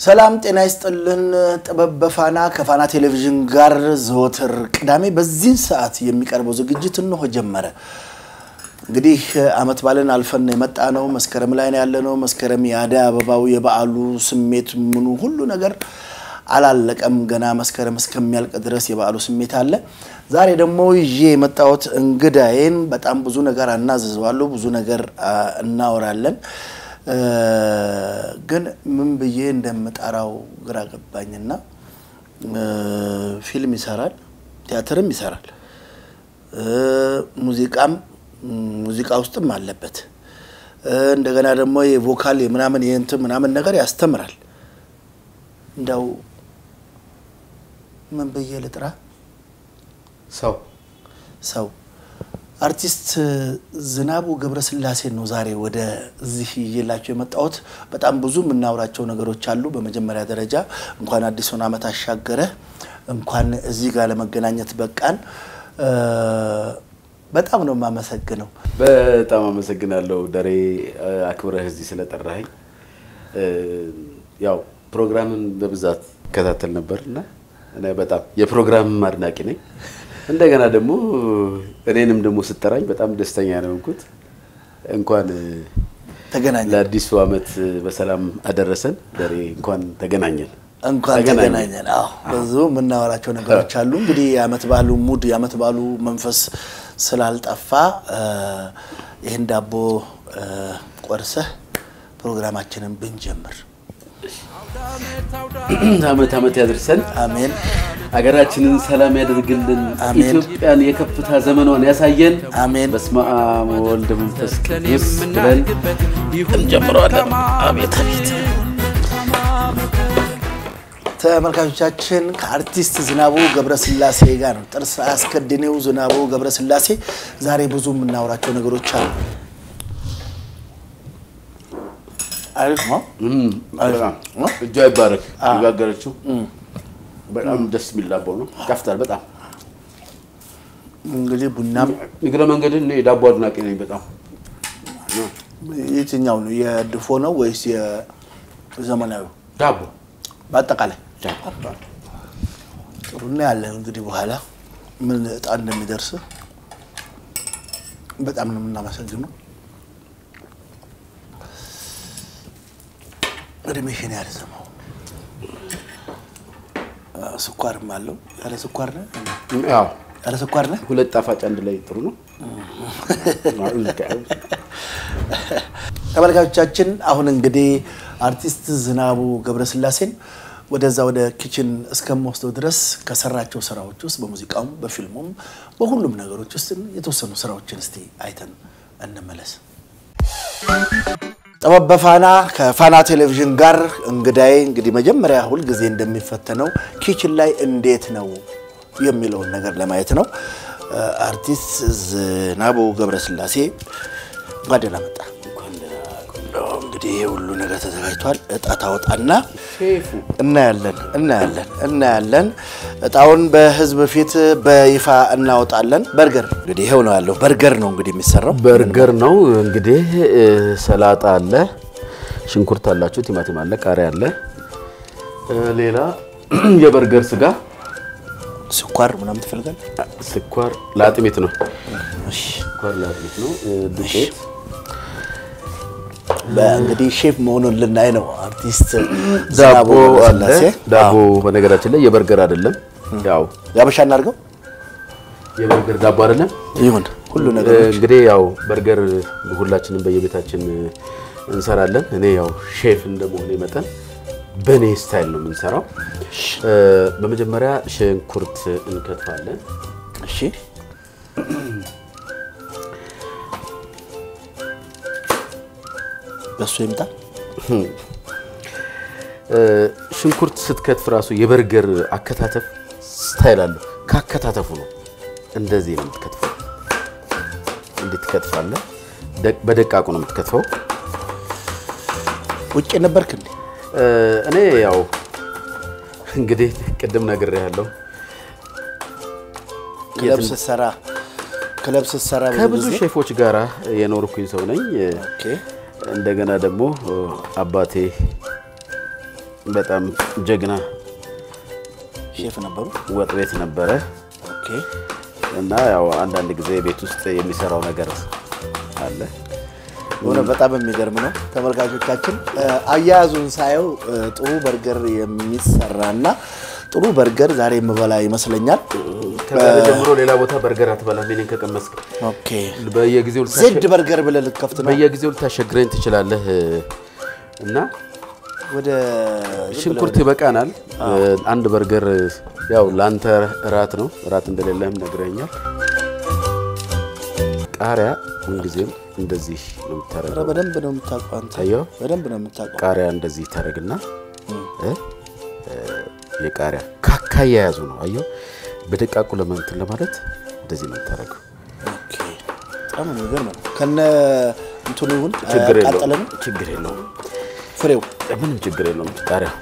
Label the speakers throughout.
Speaker 1: ሰላም ጤና ይስጥልን። ጥበብ በፋና ከፋና ቴሌቪዥን ጋር ዘወትር ቅዳሜ በዚህን ሰዓት የሚቀርበው ዝግጅት እንሆ ጀመረ። እንግዲህ ዓመት ባልን አልፈን የመጣ ነው። መስከረም ላይ ነው ያለ ነው። መስከረም የአደይ አበባው የበዓሉ ስሜት ምኑ ሁሉ ነገር አላለቀም። ገና መስከረም እስከሚያልቅ ድረስ የበዓሉ ስሜት አለ። ዛሬ ደግሞ ይዤ የመጣሁት እንግዳዬን በጣም ብዙ ነገር አናዝዘዋለሁ፣ ብዙ ነገር እናወራለን። ግን ምን ብዬ እንደምጠራው ግራ ገባኝና ፊልም ይሰራል፣ ቲያትርም ይሰራል፣ ሙዚቃም ሙዚቃ ውስጥም አለበት። እንደገና ደግሞ የቮካል የምናምን የእንትን ምናምን ነገር ያስተምራል። እንደው ምን ብዬ ልጥራ?
Speaker 2: ሰው
Speaker 1: ሰው አርቲስት ዝናቡ ገብረስላሴን ነው ዛሬ ወደ እዚህ ይዤላቸው የመጣሁት። በጣም ብዙ የምናወራቸው ነገሮች አሉ። በመጀመሪያ ደረጃ እንኳን አዲሱን ዓመት አሻገረ፣ እንኳን እዚህ ጋር ለመገናኘት በቃን። በጣም ነው የማመሰግነው።
Speaker 2: በጣም አመሰግናለሁ ደሬ አክብረህ እዚህ ስለጠራኸኝ። ያው ፕሮግራምን በብዛት እከታተል ነበር እና እኔ በጣም የፕሮግራም አድናቂ ነኝ። እንደገና ደግሞ እኔንም ደግሞ ስጠራኝ በጣም ደስተኛ ነው የሆንኩት። እንኳን
Speaker 1: ተገናኘን፣
Speaker 2: ለአዲሱ ዓመት በሰላም አደረሰን ደሬ። እንኳን ተገናኘን።
Speaker 1: እንኳን ተገናኘን። አዎ ብዙ የምናወራቸው ነገሮች አሉ። እንግዲህ የዓመት በዓሉ ሙድ የዓመት በዓሉ መንፈስ ስላልጠፋ ይህን ዳቦ ቆርሰህ ፕሮግራማችንን ብንጀምር
Speaker 2: ዓመት ዓመት ያድርሰን።
Speaker 1: አሜን
Speaker 2: ሀገራችንን ሰላም ያደርግልን።
Speaker 1: አሜን።
Speaker 2: ኢትዮጵያን የከፍታ ዘመኗን ያሳየን።
Speaker 1: አሜን።
Speaker 2: በስመ አብ ወወልድ መንፈስ ቅዱስ ብለን እንጀምረዋለን። አቤት አቤት።
Speaker 1: ተመልካቾቻችን ከአርቲስት ዝናቡ ገብረስላሴ ጋር ነው። ጥርስ አስከድኔው ዝናቡ ገብረስላሴ ዛሬ ብዙ የምናወራቸው ነገሮች አሉ። አሪፍ ነው።
Speaker 2: በጣም እጇ ይባረክ። የጋገረችው በጣም ደስ የሚል ዳቦ ነው። ይጣፍጣል በጣም
Speaker 1: እንግዲህ ቡናም
Speaker 2: እግረ መንገድን እኔ የዳቦ አድናቂ ነኝ በጣም
Speaker 1: የትኛው ነው? የድፎ ነው ወይስ የዘመናዊ?
Speaker 2: ዳቦ
Speaker 1: በአጠቃላይ
Speaker 2: ዳቦ
Speaker 1: ጥሩ ነው ያለን። እንግዲህ በኋላ ምን እጣ እንደሚደርስ በጣም ነው የምናመሰግነው። እድሜሽን ያርዝመው። ስኳርም አለው። ያለ ስኳር ነህ?
Speaker 2: ያው
Speaker 1: ያለ ስኳር ነህ?
Speaker 2: ሁለት ጣፋጭ አንድ ላይ ጥሩ ነው።
Speaker 1: ተመልካቾቻችን አሁን እንግዲህ አርቲስት ዝናቡ ገብረስላሴን ወደዛ ወደ ኪችን እስከምወስደው ድረስ ከሰራቸው ስራዎች ውስጥ በሙዚቃውም በፊልሙም በሁሉም ነገሮች ውስጥ የተወሰኑ ስራዎችን እስቲ አይተን እንመለስ። ጥበብ በፋና ከፋና ቴሌቪዥን ጋር እንግዳዬ እንግዲህ መጀመሪያ ሁልጊዜ እንደሚፈተነው ኪችን ላይ እንዴት ነው የሚለውን ነገር ለማየት ነው። አርቲስት ዝናቡ ገብረስላሴ እንኳን ደህና መጣ። እንግዲህ ይሄ ሁሉ ነገር ተዘጋጅቷል። እጣ ታወጣና
Speaker 2: ሼፉ
Speaker 1: እናያለን እናያለን እናያለን። እጣውን በህዝብ ፊት በይፋ እናወጣለን። በርገር እንግዲህ ይሄው ነው ያለው። በርገር ነው እንግዲህ የሚሰራው።
Speaker 2: በርገር ነው እንግዲህ። ሰላጣ አለ፣ ሽንኩርት አላችሁ፣ ቲማቲም አለ፣ ቃሪያ አለ፣ ሌላ የበርገር ስጋ፣
Speaker 1: ስኳር ምናምን ትፈልጋል?
Speaker 2: ስኳር ለአጥሚት ነው። ስኳር ለአጥሚት ነው። ዱቄት
Speaker 1: እንግዲህ ሼፍ መሆኑን ልናይ ነው። አርቲስት
Speaker 2: ዳቦ
Speaker 1: ዝናቡ
Speaker 2: አለ።
Speaker 1: ገብረስላሴ
Speaker 2: ዳቦ በነገራችን ላይ የበርገር አይደለም፣ ያው
Speaker 1: ያበሻ እናድርገው
Speaker 2: የበርገር ዳቦ አይደለም።
Speaker 1: ይሁን ሁሉ ነገር
Speaker 2: እንግዲህ ያው በርገር ሁላችንም በየቤታችን እንሰራለን። እኔ ያው ሼፍ እንደመሆኔ መጠን በእኔ ስታይል ነው የምንሰራው። በመጀመሪያ ሽንኩርት እንከትፋለን።
Speaker 1: እሺ በሱ ይምጣ።
Speaker 2: ሽንኩርት ስትከትፍ ራሱ የበርገር አከታተፍ ስታይል አለው። ካከታተፉ ነው እንደዚህ ነው የምትከትፈው። እንዴት ትከትፋለህ? ደቅ- በደቃቁ ነው የምትከትፈው።
Speaker 1: ውጭ ነበርክ እንዴ?
Speaker 2: እኔ ያው እንግዲህ ቅድም ነግሬሃለሁ
Speaker 1: ክለብ ስትሰራ ክለብ ስትሰራ ብዙ
Speaker 2: ከብዙ
Speaker 1: ጊዜ
Speaker 2: ሼፎች ጋር የኖርኩኝ ሰው ነኝ።
Speaker 1: ኦኬ
Speaker 2: እንደገና ደግሞ አባቴ በጣም ጀግና
Speaker 1: ሼፍ ነበሩ።
Speaker 2: ወጥ ቤት ነበረ
Speaker 1: ኦኬ
Speaker 2: እና ያው አንዳንድ ጊዜ ቤት ውስጥ የሚሰራው ነገር አለ።
Speaker 1: ሆነ በጣም የሚገርም ነው። ተመልካቾቻችን እ፣ አያያዙን ሳየው እ፣ ጥሩ በርገር የሚሰራና ጥሩ በርገር ዛሬ የምበላ ይመስለኛል።
Speaker 2: ከዛሬ ጀምሮ ሌላ ቦታ በርገር አትበላም። እኔን ከቀመስክ
Speaker 1: ኦኬ
Speaker 2: በየጊዜው
Speaker 1: ዜድ በርገር ብለህ ልትከፍት ነው።
Speaker 2: በየጊዜው ልታሸግረኝ ትችላለህ እና
Speaker 1: ወደ
Speaker 2: ሽንኩርት ይበቃናል። አንድ በርገር ያው ለአንተ እራት ነው። እራት እንደሌለህም ነግረኛል። ቃሪያ ምንጊዜም እንደዚህ ነው
Speaker 1: ኧረ
Speaker 2: የምታደርገው።
Speaker 1: በደንብ ነው የምታውቀው አንተ።
Speaker 2: አየኸው?
Speaker 1: በደንብ ነው የምታውቀው።
Speaker 2: ቃሪያ እንደዚህ ታደርግና እ? እ፣ የቃሪያ ካካ የያዙ ነው። አየኸው? በደቃቁ ለመንትን ለማለት እንደዚህ ነው የምታደርገው።
Speaker 1: ኦኬ በጣም የሚገርም ነው። ከነ እንትኑ ይሁን
Speaker 2: ችግር
Speaker 1: አያቃጠለ
Speaker 2: የለውም።
Speaker 1: ነው
Speaker 2: ችግር የለውም።
Speaker 1: ፍሬው።
Speaker 2: ምንም ችግር የለውም። ቃሪያ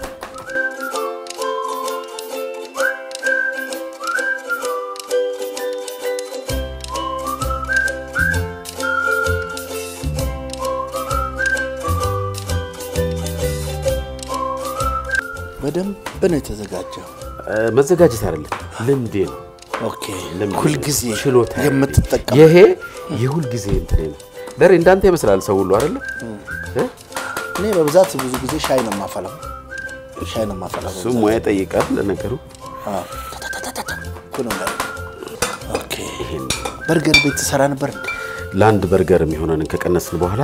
Speaker 1: በደንብ ነው የተዘጋጀው።
Speaker 2: እ፣ መዘጋጀት አይደለም ልምዴ ነው።
Speaker 1: ኦኬ
Speaker 2: ልምዴ ነው።
Speaker 1: ሁልጊዜ
Speaker 2: ችሎታ
Speaker 1: የምትጠቀም
Speaker 2: ይሄ የሁልጊዜ እንትኔ ነው። ደሬ እንዳንተ ይመስላል ሰው ሁሉ አይደለ? እ?
Speaker 1: እኔ በብዛት ብዙ ጊዜ ሻይ ነው የማፈላው። ሻይ ነው የማፈላው።
Speaker 2: እሱ ሙያ ይጠይቃል ለነገሩ።
Speaker 1: አዎ። ታታታታታ እኮ ነው የሚያደርገው። ኦኬ
Speaker 2: ይሄን
Speaker 1: በርገር ቤት ትሰራ ነበር እንዴ?
Speaker 2: ለአንድ በርገር የሚሆነንን ከቀነስን በኋላ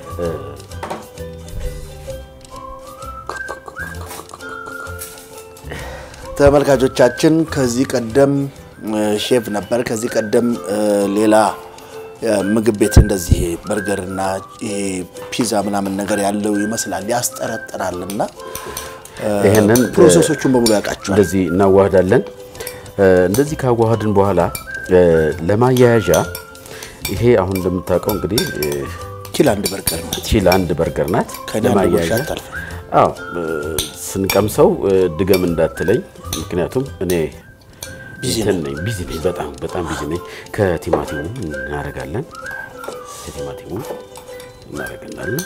Speaker 1: ተመልካቾቻችን ከዚህ ቀደም እ፣ ሼፍ ነበር። ከዚህ ቀደም እ፣ ሌላ እ፣ ምግብ ቤት እንደዚህ በርገርና ይሄ ፒዛ ምናምን ነገር ያለው ይመስላል፣ ያስጠረጥራል። እና እ፣
Speaker 2: ይሄንን
Speaker 1: ፕሮሰሶቹን በሙሉ ያውቃቸዋል።
Speaker 2: እንደዚህ እናዋህዳለን። እ፣ እንደዚህ ካዋሃድን በኋላ እ፣ ለማያያዣ ይሄ አሁን እንደምታውቀው እንግዲህ እ፣
Speaker 1: ኪል አንድ በርገር ነው።
Speaker 2: ቺ ለአንድ በርገር ናት።
Speaker 1: ከእኔ አንድ ጉርሻ አታልፍም።
Speaker 2: አዎ እ፣ ስንቀምሰው እ፣ ድገም እንዳትለኝ፣ ምክንያቱም እኔ
Speaker 1: ቢዚ
Speaker 2: እንትን ነኝ ቢዚ ነኝ፣ በጣም በጣም ቢዚ ነኝ። ከቲማቲሙ እናደርጋለን፣ ከቲማቲሙ እናደርግናለን።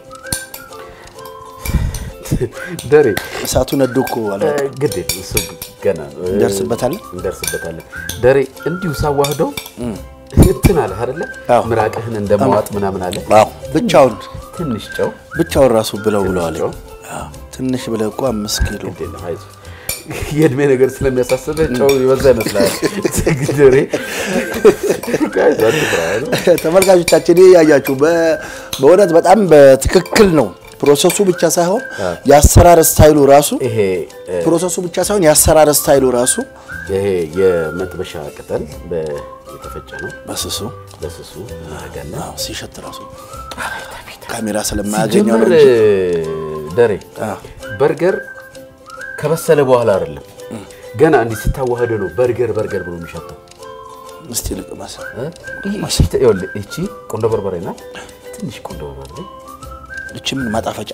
Speaker 2: ደሬ
Speaker 1: እሳቱ ነዶ እኮ አለ።
Speaker 2: እ፣ ግድ የለም እሱ ገና ነው። እ፣
Speaker 1: እንደርስበታለን?
Speaker 2: እንደርስበታለን። ደሬ እንዲሁ ሳዋህደው እንትን አለ አይደለ?
Speaker 1: አዎ።
Speaker 2: ምራቅህን እንደመዋጥ ምናምን አለ።
Speaker 1: አዎ ብቻውን
Speaker 2: ትንሽ ጨው
Speaker 1: ብቻውን ራሱ ብለው ብለዋል።
Speaker 2: ጨው?
Speaker 1: አዎ፣ ትንሽ ብለህ እኮ አምስት ኪሎ
Speaker 2: ግድ የለም አይዞህ። የእድሜ ነገር ስለሚያሳስብህ ጨው ይበዛ ይመስላል። ደሬ አይዞህ አትፍራ አይደል?
Speaker 1: ተመልካቾቻችን ይህ ያያችሁ በ- በእውነት በጣም በትክክል ነው። ፕሮሰሱ ብቻ ሳይሆን የአሰራር ስታይሉ ራሱ
Speaker 2: ይሄ እ፣
Speaker 1: ፕሮሰሱ ብቻ ሳይሆን የአሰራር ስታይሉ ራሱ
Speaker 2: ይሄ የመጥበሻ ቅጠል በ- የተፈጨ ነው።
Speaker 1: በስሱ
Speaker 2: በስሱ እናደርጋለን።
Speaker 1: አዎ፣ ሲሸት ራሱ ካሜራ ስለማያገኘው ነው
Speaker 2: ጀምር
Speaker 1: እንጂ
Speaker 2: ደሬ በርገር ከበሰለ በኋላ አይደለም ገና እንዲህ ስታዋህደ ነው በርገር በርገር ብሎ የሚሸተው።
Speaker 1: እስቲ ልቅመስ።
Speaker 2: እ? ይህ- ይኸውልህ፣ ይቺ ቆንዶ በርበሬ ናት። ትንሽ ቆንዶ በርበሬ
Speaker 1: እቺ ምን ማጣፈጫ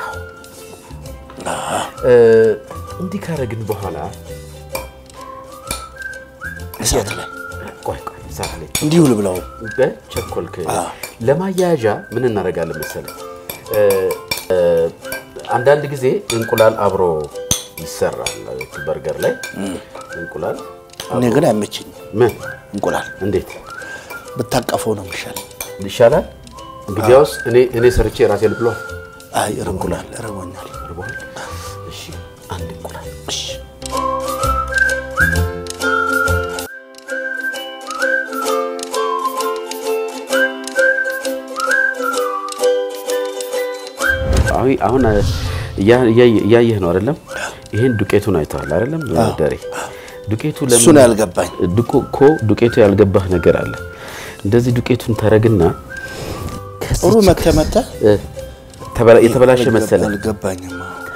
Speaker 2: እ፣ እንዲህ ካረግን በኋላ
Speaker 1: እሳት ላይ
Speaker 2: ቆይ ቆይ እሳት ላይ
Speaker 1: እንዲሁ ልብለው።
Speaker 2: በቸኮልክ ለማያያዣ ምን እናደርጋለን መሰለህ? እ፣ እ፣ አንዳንድ ጊዜ እንቁላል አብሮ ይሰራል በርገር ላይ እንቁላል
Speaker 1: እኔ ግን አይመችኝ
Speaker 2: ምን
Speaker 1: እንቁላል
Speaker 2: እንዴት
Speaker 1: ብታቀፈው ነው የሚሻል።
Speaker 2: ይሻላል? እንግዲያውስ እኔ እኔ ሰርቼ ራሴ ልብሏል።
Speaker 1: አይ እንቁላል እርቦኛል።
Speaker 2: እርቦሃል? እሺ አንድ እንቁላል
Speaker 1: እሺ
Speaker 2: አሁን አሁን እያ- እያየ- እያየህ ነው አይደለም? ይሄን ዱቄቱን አይተዋል አይደለም? ደሬ ዱቄቱ
Speaker 1: እሱ ነው ያልገባኝ።
Speaker 2: ዱቆ እኮ ዱቄቱ ያልገባህ ነገር አለ። እንደዚህ ዱቄቱን ታረግና
Speaker 1: ጥሩ መተ መተ
Speaker 2: እ፣ ተበላ- የተበላሸ መሰለ
Speaker 1: አልገባኝም።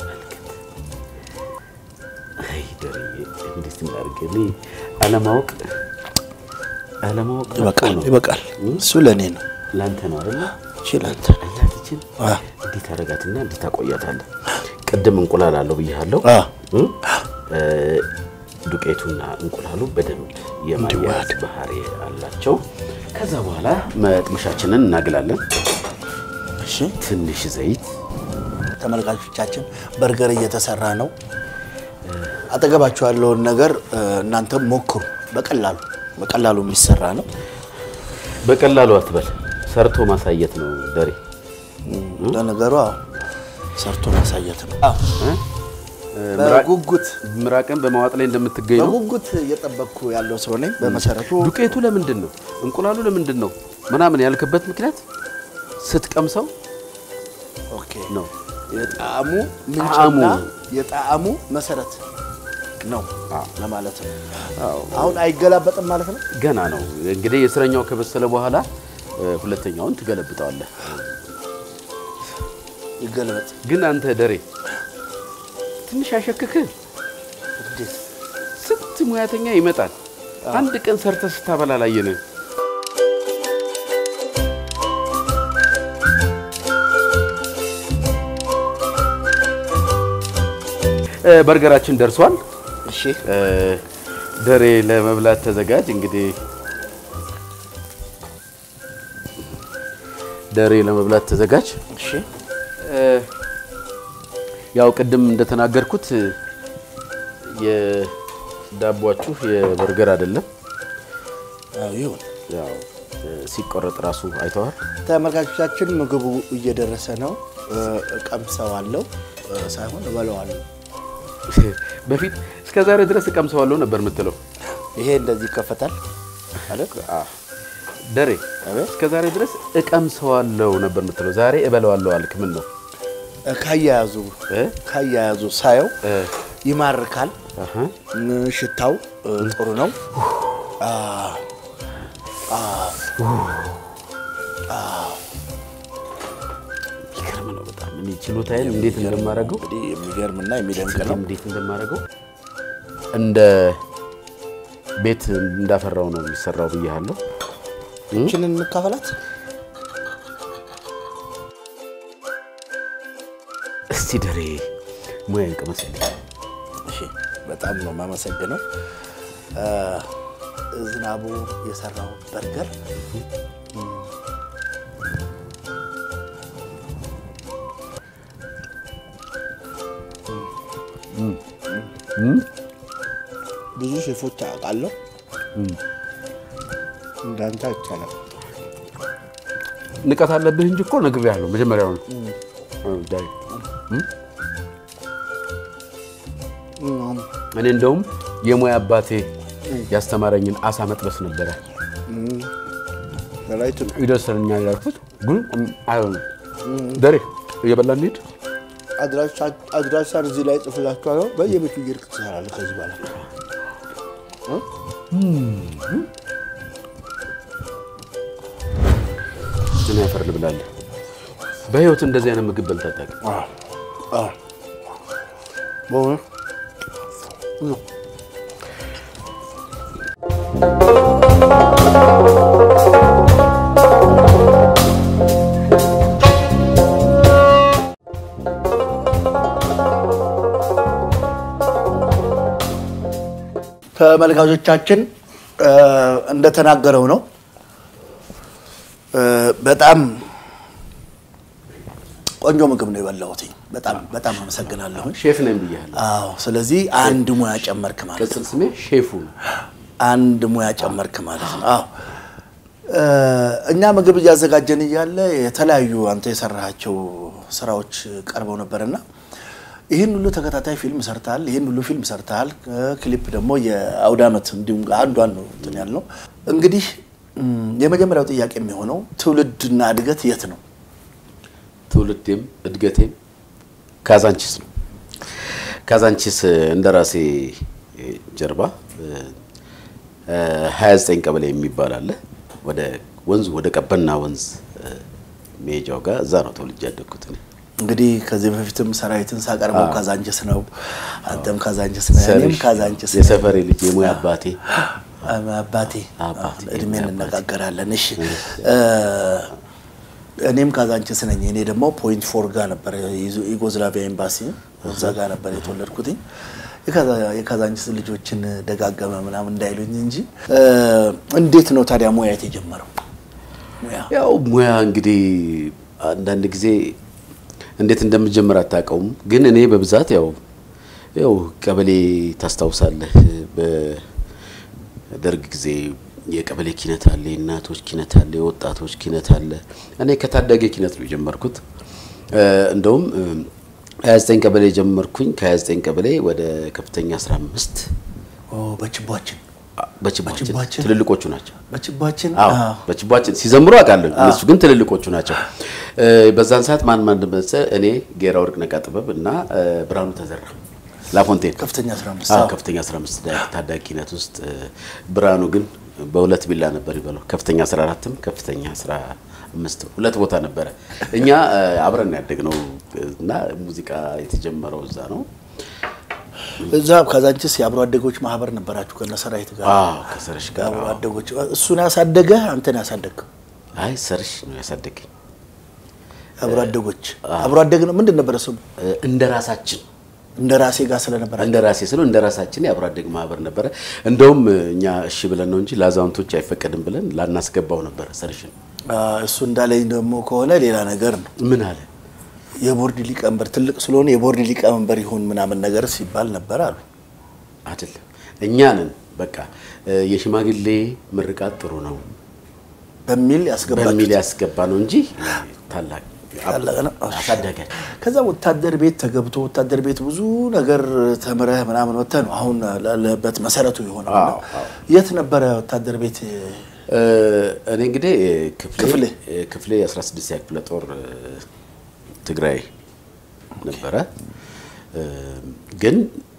Speaker 2: አይ ደሬ እንዴት እናድርግ? እኔ አለማወቅ አለማወቅ መጥፎ
Speaker 1: ይበቃል
Speaker 2: ነው።
Speaker 1: ይበቃል። እሱ ለእኔ ነው
Speaker 2: ለአንተ ነው አይደለ?
Speaker 1: ይችላል።
Speaker 2: እናትችን
Speaker 1: አ
Speaker 2: እንዴት አደርጋትና እንዴት ታቆያታለህ? ቅድም እንቁላል አለው ብያለሁ።
Speaker 1: አ
Speaker 2: እ? እ፣ ዱቄቱና እንቁላሉ በደንብ የማያያዝ ባህሪ አላቸው። ከዛ በኋላ መጥበሻችንን እናግላለን።
Speaker 1: እሺ
Speaker 2: ትንሽ ዘይት
Speaker 1: ተመልካቾቻችን በርገር እየተሰራ ነው። አጠገባችሁ ያለውን ነገር እ፣ እናንተም ሞክሩ። በቀላሉ በቀላሉ የሚሰራ ነው።
Speaker 2: በቀላሉ አትበል፣ ሰርቶ ማሳየት ነው ደሬ።
Speaker 1: ለነገሩ አዎ፣ ሰርቶ ማሳየት ነው። አዎ፣
Speaker 2: እ? ምራቅ-
Speaker 1: በጉጉት
Speaker 2: ምራቅን በማዋጥ ላይ እንደምትገኝ ነው።
Speaker 1: በጉጉት እየጠበቅኩ ያለው ሰው ነኝ። በመሰረቱ
Speaker 2: ዱቄቱ ለምንድን ነው እንቁላሉ ለምንድን ነው ምናምን ያልክበት ምክንያት ስትቀምሰው
Speaker 1: ኦኬ
Speaker 2: ነው።
Speaker 1: የጣዕሙ
Speaker 2: ጣዕሙ።
Speaker 1: ምንጭና የጣዕሙ መሰረት ነው ለማለት ነው። አሁን አይገላበጥም ማለት ነው።
Speaker 2: ገና ነው እንግዲህ የስረኛው ከበሰለ በኋላ እ፣ ሁለተኛውን ትገለብጠዋለህ።
Speaker 1: ይገለበጥ
Speaker 2: ግን አንተ ደሬ ትንሽ ያሸክክህ።
Speaker 1: እንዴት?
Speaker 2: ስንት ሙያተኛ ይመጣል። አንድ ቀን ሰርተህ ስታበላ ላየንህ። እ፣ በርገራችን ደርሷል።
Speaker 1: እሺ
Speaker 2: እ፣ ደሬ ለመብላት ተዘጋጅ። እንግዲህ ደሬ ለመብላት ተዘጋጅ።
Speaker 1: እሺ
Speaker 2: እ፣ ያው ቅድም እንደተናገርኩት የዳቧችሁ የበርገር አይደለም።
Speaker 1: አዎ ይሁን።
Speaker 2: ያው እ፣ ሲቆረጥ ራሱ አይተዋል።
Speaker 1: ተመልካቾቻችን ምግቡ እየደረሰ ነው። እ፣ እቀምሰዋለሁ እ፣ ሳይሆን እበለዋለሁ።
Speaker 2: በፊት እስከ ዛሬ ድረስ እቀምሰዋለሁ ነበር የምትለው
Speaker 1: ይሄ እንደዚህ ይከፈታል ማለት
Speaker 2: ደሬ።
Speaker 1: አቤት።
Speaker 2: እስከ ዛሬ ድረስ እቀምሰዋለሁ ነበር የምትለው ዛሬ እበለዋለሁ አልክ። ምን ነው
Speaker 1: እ፣ ካያያዙ
Speaker 2: እ?
Speaker 1: ካያያዙ ሳየው
Speaker 2: እ፣
Speaker 1: ይማርካል።
Speaker 2: አሀ።
Speaker 1: እ፣ ሽታው እ፣ ጥሩ ነው። አ፣ አ፣
Speaker 2: ይገርም ነው በጣም እኔ ችሎታዬን እንዴት እንደማደርገው
Speaker 1: እንግዲህ የሚገርምና የሚደንቅ ነው።
Speaker 2: እንዴት እንደማደርገው እንደ ቤት እንዳፈራው ነው የሚሰራው ብያለሁ።
Speaker 1: ይህችን እንካፈላት።
Speaker 2: እስቲ ደሬ ሙያን ቅመስልኝ።
Speaker 1: እሺ፣ በጣም ነው የማመሰግነው። እ፣ ዝናቡ የሰራው በርገር ብዙ ሼፎች አውቃለሁ፣ እንዳንተ አይቻልም።
Speaker 2: ንቀት አለብህ እንጂ እኮ ነግሬሃለሁ መጀመሪያው ነው። ዳይ እኔ እንደውም የሙያ አባቴ ያስተማረኝን አሳ መጥበስ ነበረ
Speaker 1: ላይት ነው
Speaker 2: ይደርሰኛል ያልኩት ግን አይሆንም። ደሬ እየበላ እንሂድ።
Speaker 1: አድራሻን እዚህ ላይ ጽፍላችኋለሁ። በየቤቱ እየሄድክ ትሰራለህ ከዚህ በኋላ
Speaker 2: ምን ያፈር ልብላለህ። በህይወት እንደዚህ አይነት ምግብ በልተህ አታውቅም።
Speaker 1: በእውነት ተመልካቾቻችን እ፣ እንደተናገረው ነው እ፣ በጣም ቆንጆ ምግብ ነው የበላሁት። በጣም በጣም አመሰግናለሁ።
Speaker 2: ሼፍ ነኝ ብያለሁ።
Speaker 1: አዎ፣ ስለዚህ አንድ ሙያ ጨመርክ ማለት ነው።
Speaker 2: ቅጽል ስሜ ሼፉ ነው።
Speaker 1: አንድ ሙያ ጨመርክ ማለት ነው። አዎ እ፣ እኛ ምግብ እያዘጋጀን እያለ የተለያዩ አንተ የሰራሃቸው ስራዎች ቀርበው ነበርና ይህን ሁሉ ተከታታይ ፊልም ሰርተሃል፣ ይህን ሁሉ ፊልም ሰርተሃል። እ፣ ክሊፕ ደግሞ የአውደ ዓመት እንዲሁም አንዷን ነው እንትን ያልነው። እንግዲህ እም፣ የመጀመሪያው ጥያቄ የሚሆነው ትውልድና እድገት የት ነው?
Speaker 2: ትውልዴም እድገቴም ካዛንቺስ ነው። ካዛንቺስ እንደራሴ ጀርባ እ፣ 29 ቀበሌ የሚባል አለ። ወደ ወንዙ ወደ ቀበና ወንዝ እ፣ መሄጃው ጋር እዛ ነው ተወልጄ ያደግኩት እኔ።
Speaker 1: እንግዲህ ከዚህ በፊትም ሰራዊትን ሳቀርበው ካዛንችስ ነው፣ አንተም ካዛንችስ ነው፣ እኔም ካዛንችስ ነኝ።
Speaker 2: የሰፈሬ ልጅ የሙያ አባቴ
Speaker 1: አባቴ
Speaker 2: አባቴ፣
Speaker 1: እድሜ
Speaker 2: አባቴ።
Speaker 1: እንነጋገራለን። እሺ እ፣ እኔም ካዛንችስ ነኝ። እኔ ደግሞ ፖይንት ፎር ጋር ነበር ዩጎዝላቪያ ኤምባሲ እዛ ጋር ነበር የተወለድኩትኝ። የካዛ- የካዛንችስ ልጆችን ደጋገመ ምናምን እንዳይሉኝ እንጂ እ፣ እንዴት ነው ታዲያ ሙያ የተጀመረው? ሙያ
Speaker 2: ያው ሙያ እንግዲህ አንዳንድ ጊዜ እንዴት እንደምጀምር አታውቀውም። ግን እኔ በብዛት ያው ያው ቀበሌ ታስታውሳለህ፣ በደርግ ጊዜ የቀበሌ ኪነት አለ፣ የእናቶች ኪነት አለ፣ የወጣቶች ኪነት አለ። እኔ ከታዳጊ ኪነት ነው የጀመርኩት። እንደውም 29 ቀበሌ ጀመርኩኝ። ከ29 ቀበሌ ወደ ከፍተኛ 15
Speaker 1: በችቧችን
Speaker 2: በችቧችን
Speaker 1: በችቧችን?
Speaker 2: ትልልቆቹ ናቸው።
Speaker 1: በችቧችን
Speaker 2: አዎ በችቧችን ሲዘምሩ አውቃለሁ። እነሱ ግን ትልልቆቹ ናቸው። በዛን ሰዓት ማን ማን መሰለህ? እኔ ጌራ ወርቅ ነቃ ጥበብ እና ብርሃኑ ተዘራ ላፎንቴን
Speaker 1: ከፍተኛ 15
Speaker 2: አዎ
Speaker 1: አዎ።
Speaker 2: ከፍተኛ 15 ዳ- ታዳጊነት ውስጥ ብርሃኑ ግን በሁለት ቢላ ነበር ይበለው። ከፍተኛ 14ም ከፍተኛ 15 ሁለት ቦታ ነበረ። እኛ አብረን ያደግነው እና ሙዚቃ የተጀመረው እዛ ነው።
Speaker 1: እዛ ካዛንችስ የአብሮ አደጎች ማህበር ነበራችሁ ከነ ሰራዊት ጋር
Speaker 2: አዎ ከሰርሽ ጋር
Speaker 1: አብሮ
Speaker 2: አዎ።
Speaker 1: አደጎች እሱን ያሳደገ አንተን ያሳደግከው
Speaker 2: አይ ሰርሽ ነው ያሳደገኝ
Speaker 1: አብሮ አደጎች አብሮ አደግ ነው ምንድን ነበረ ስሙ
Speaker 2: እንደ ራሳችን
Speaker 1: እንደ ራሴ ጋር ስለነበረ
Speaker 2: እንደ ራሴ ስለው እንደ ራሳችን የአብሮ አደግ ማህበር ነበረ። እንደውም እኛ እሺ ብለን ነው እንጂ ለአዛውንቶች አይፈቀድም ብለን ላናስገባው ነበረ ሰርሽን።
Speaker 1: እሱ እንዳለኝ ደግሞ ከሆነ ሌላ ነገር ነው
Speaker 2: ምን አለ
Speaker 1: የቦርድ ሊቀመንበር ትልቅ ስለሆነ የቦርድ ሊቀመንበር ይሁን ምናምን ነገር ሲባል ነበር አሉ
Speaker 2: አይደለም እኛ ነን በቃ እ፣ የሽማግሌ ምርቃት ጥሩ ነው
Speaker 1: በሚል
Speaker 2: በሚል
Speaker 1: ያስገባችሁ
Speaker 2: ያስገባ ነው እንጂ ታላቅ
Speaker 1: ታላቅ ነው።
Speaker 2: አሳዳጊያችን
Speaker 1: ከዛ ወታደር ቤት ተገብቶ ወታደር ቤት ብዙ ነገር ተምረህ ምናምን ወጥተህ ነው አሁን ላለበት መሰረቱ የሆነው እና
Speaker 2: አዎ፣ አዎ።
Speaker 1: የት ነበረ ወታደር ቤት
Speaker 2: እ፣ እኔ እንግዲህ ክፍሌ
Speaker 1: ክፍሌ?
Speaker 2: እ፣ ክፍሌ 16 ክፍለ ጦር እ፣ ትግራይ ነበረ እ፣ ግን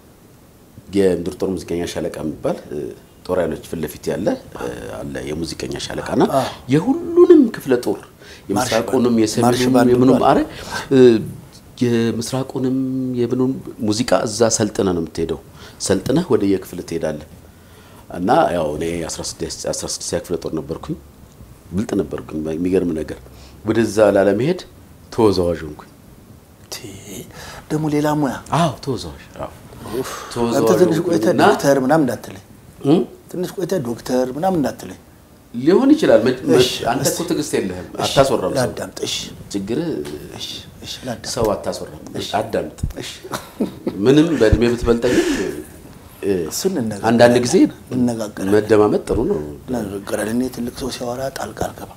Speaker 2: የምድር ጦር ሙዚቀኛ ሻለቃ የሚባል እ፣ ጦር ኃይሎች ፊት ለፊት ያለ እ፣ አለ የሙዚቀኛ ሻለቃና የሁሉንም ክፍለ ጦር የምስራቁንም
Speaker 1: ማርሽ
Speaker 2: የሰሜኑንም
Speaker 1: ባንድ
Speaker 2: የምኑም
Speaker 1: ብሏል።
Speaker 2: አረ እ፣ የምስራቁንም የምኑን ሙዚቃ እዛ ሰልጥነህ ነው የምትሄደው። ሰልጥነህ ወደ የክፍል ትሄዳለህ። እና ያው እኔ 16 16 ክፍለ ጦር ነበርኩኝ። ብልጥ ነበርኩኝ። የሚገርም ነገር ወደዛ ላለመሄድ ተወዛዋዥ ሆንኩኝ።
Speaker 1: ቲ፣ ደግሞ ሌላ ሙያ
Speaker 2: አዎ ተወዛዋዥ። አዎ
Speaker 1: አንተ
Speaker 2: ተወዛዋዥ
Speaker 1: ትንሽ ቆይተህ
Speaker 2: ሆንኩኝና
Speaker 1: ዶክተር ምናምን እንዳትለኝ
Speaker 2: እም?
Speaker 1: ትንሽ ቆይተህ ዶክተር ምናምን እንዳትለኝ
Speaker 2: ሊሆን ይችላል። መ- መ-
Speaker 1: እሺ፣
Speaker 2: አንተ እኮ
Speaker 1: እስቲ።
Speaker 2: ትዕግስት የለህም። አታስወራም። ሰው
Speaker 1: ላዳምጥ እሺ
Speaker 2: ችግር
Speaker 1: እሺ እሺ ላዳምጥ
Speaker 2: ሰው አታስወራም። አዳምጥ።
Speaker 1: እሺ
Speaker 2: ምንም በእድሜ ብትበልጠኝ እ፣
Speaker 1: እሱን እንነጋገራለን።
Speaker 2: አንዳንድ ጊዜ
Speaker 1: እንነጋገራለን
Speaker 2: መደማመጥ ጥሩ ነው።
Speaker 1: እንነጋገራለን እኔ ትልቅ ሰው ሲያወራ ጣልቃ አልገባም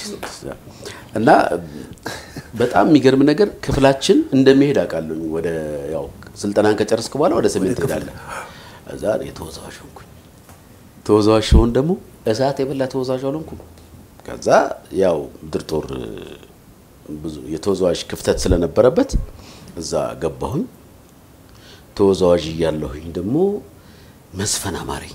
Speaker 2: እና በጣም የሚገርም ነገር ክፍላችን እንደሚሄድ አውቃለሁ። ወደ ያው ስልጠናን ከጨረስክ በኋላ ወደ ሰሜን ትሄዳለህ። እዛ እኔ ተወዛዋዥ ሆንኩኝ። ተወዛዋዥ ሲሆን ደግሞ እሳት የበላ ተወዛዋዥ አልሆንኩም። ከዛ ያው ምድር ጦር እ፣ ብዙ የተወዛዋዥ ክፍተት ስለነበረበት እዛ ገባሁኝ። ተወዛዋዥ እያለሁኝ ደግሞ መስፈን አማረኝ።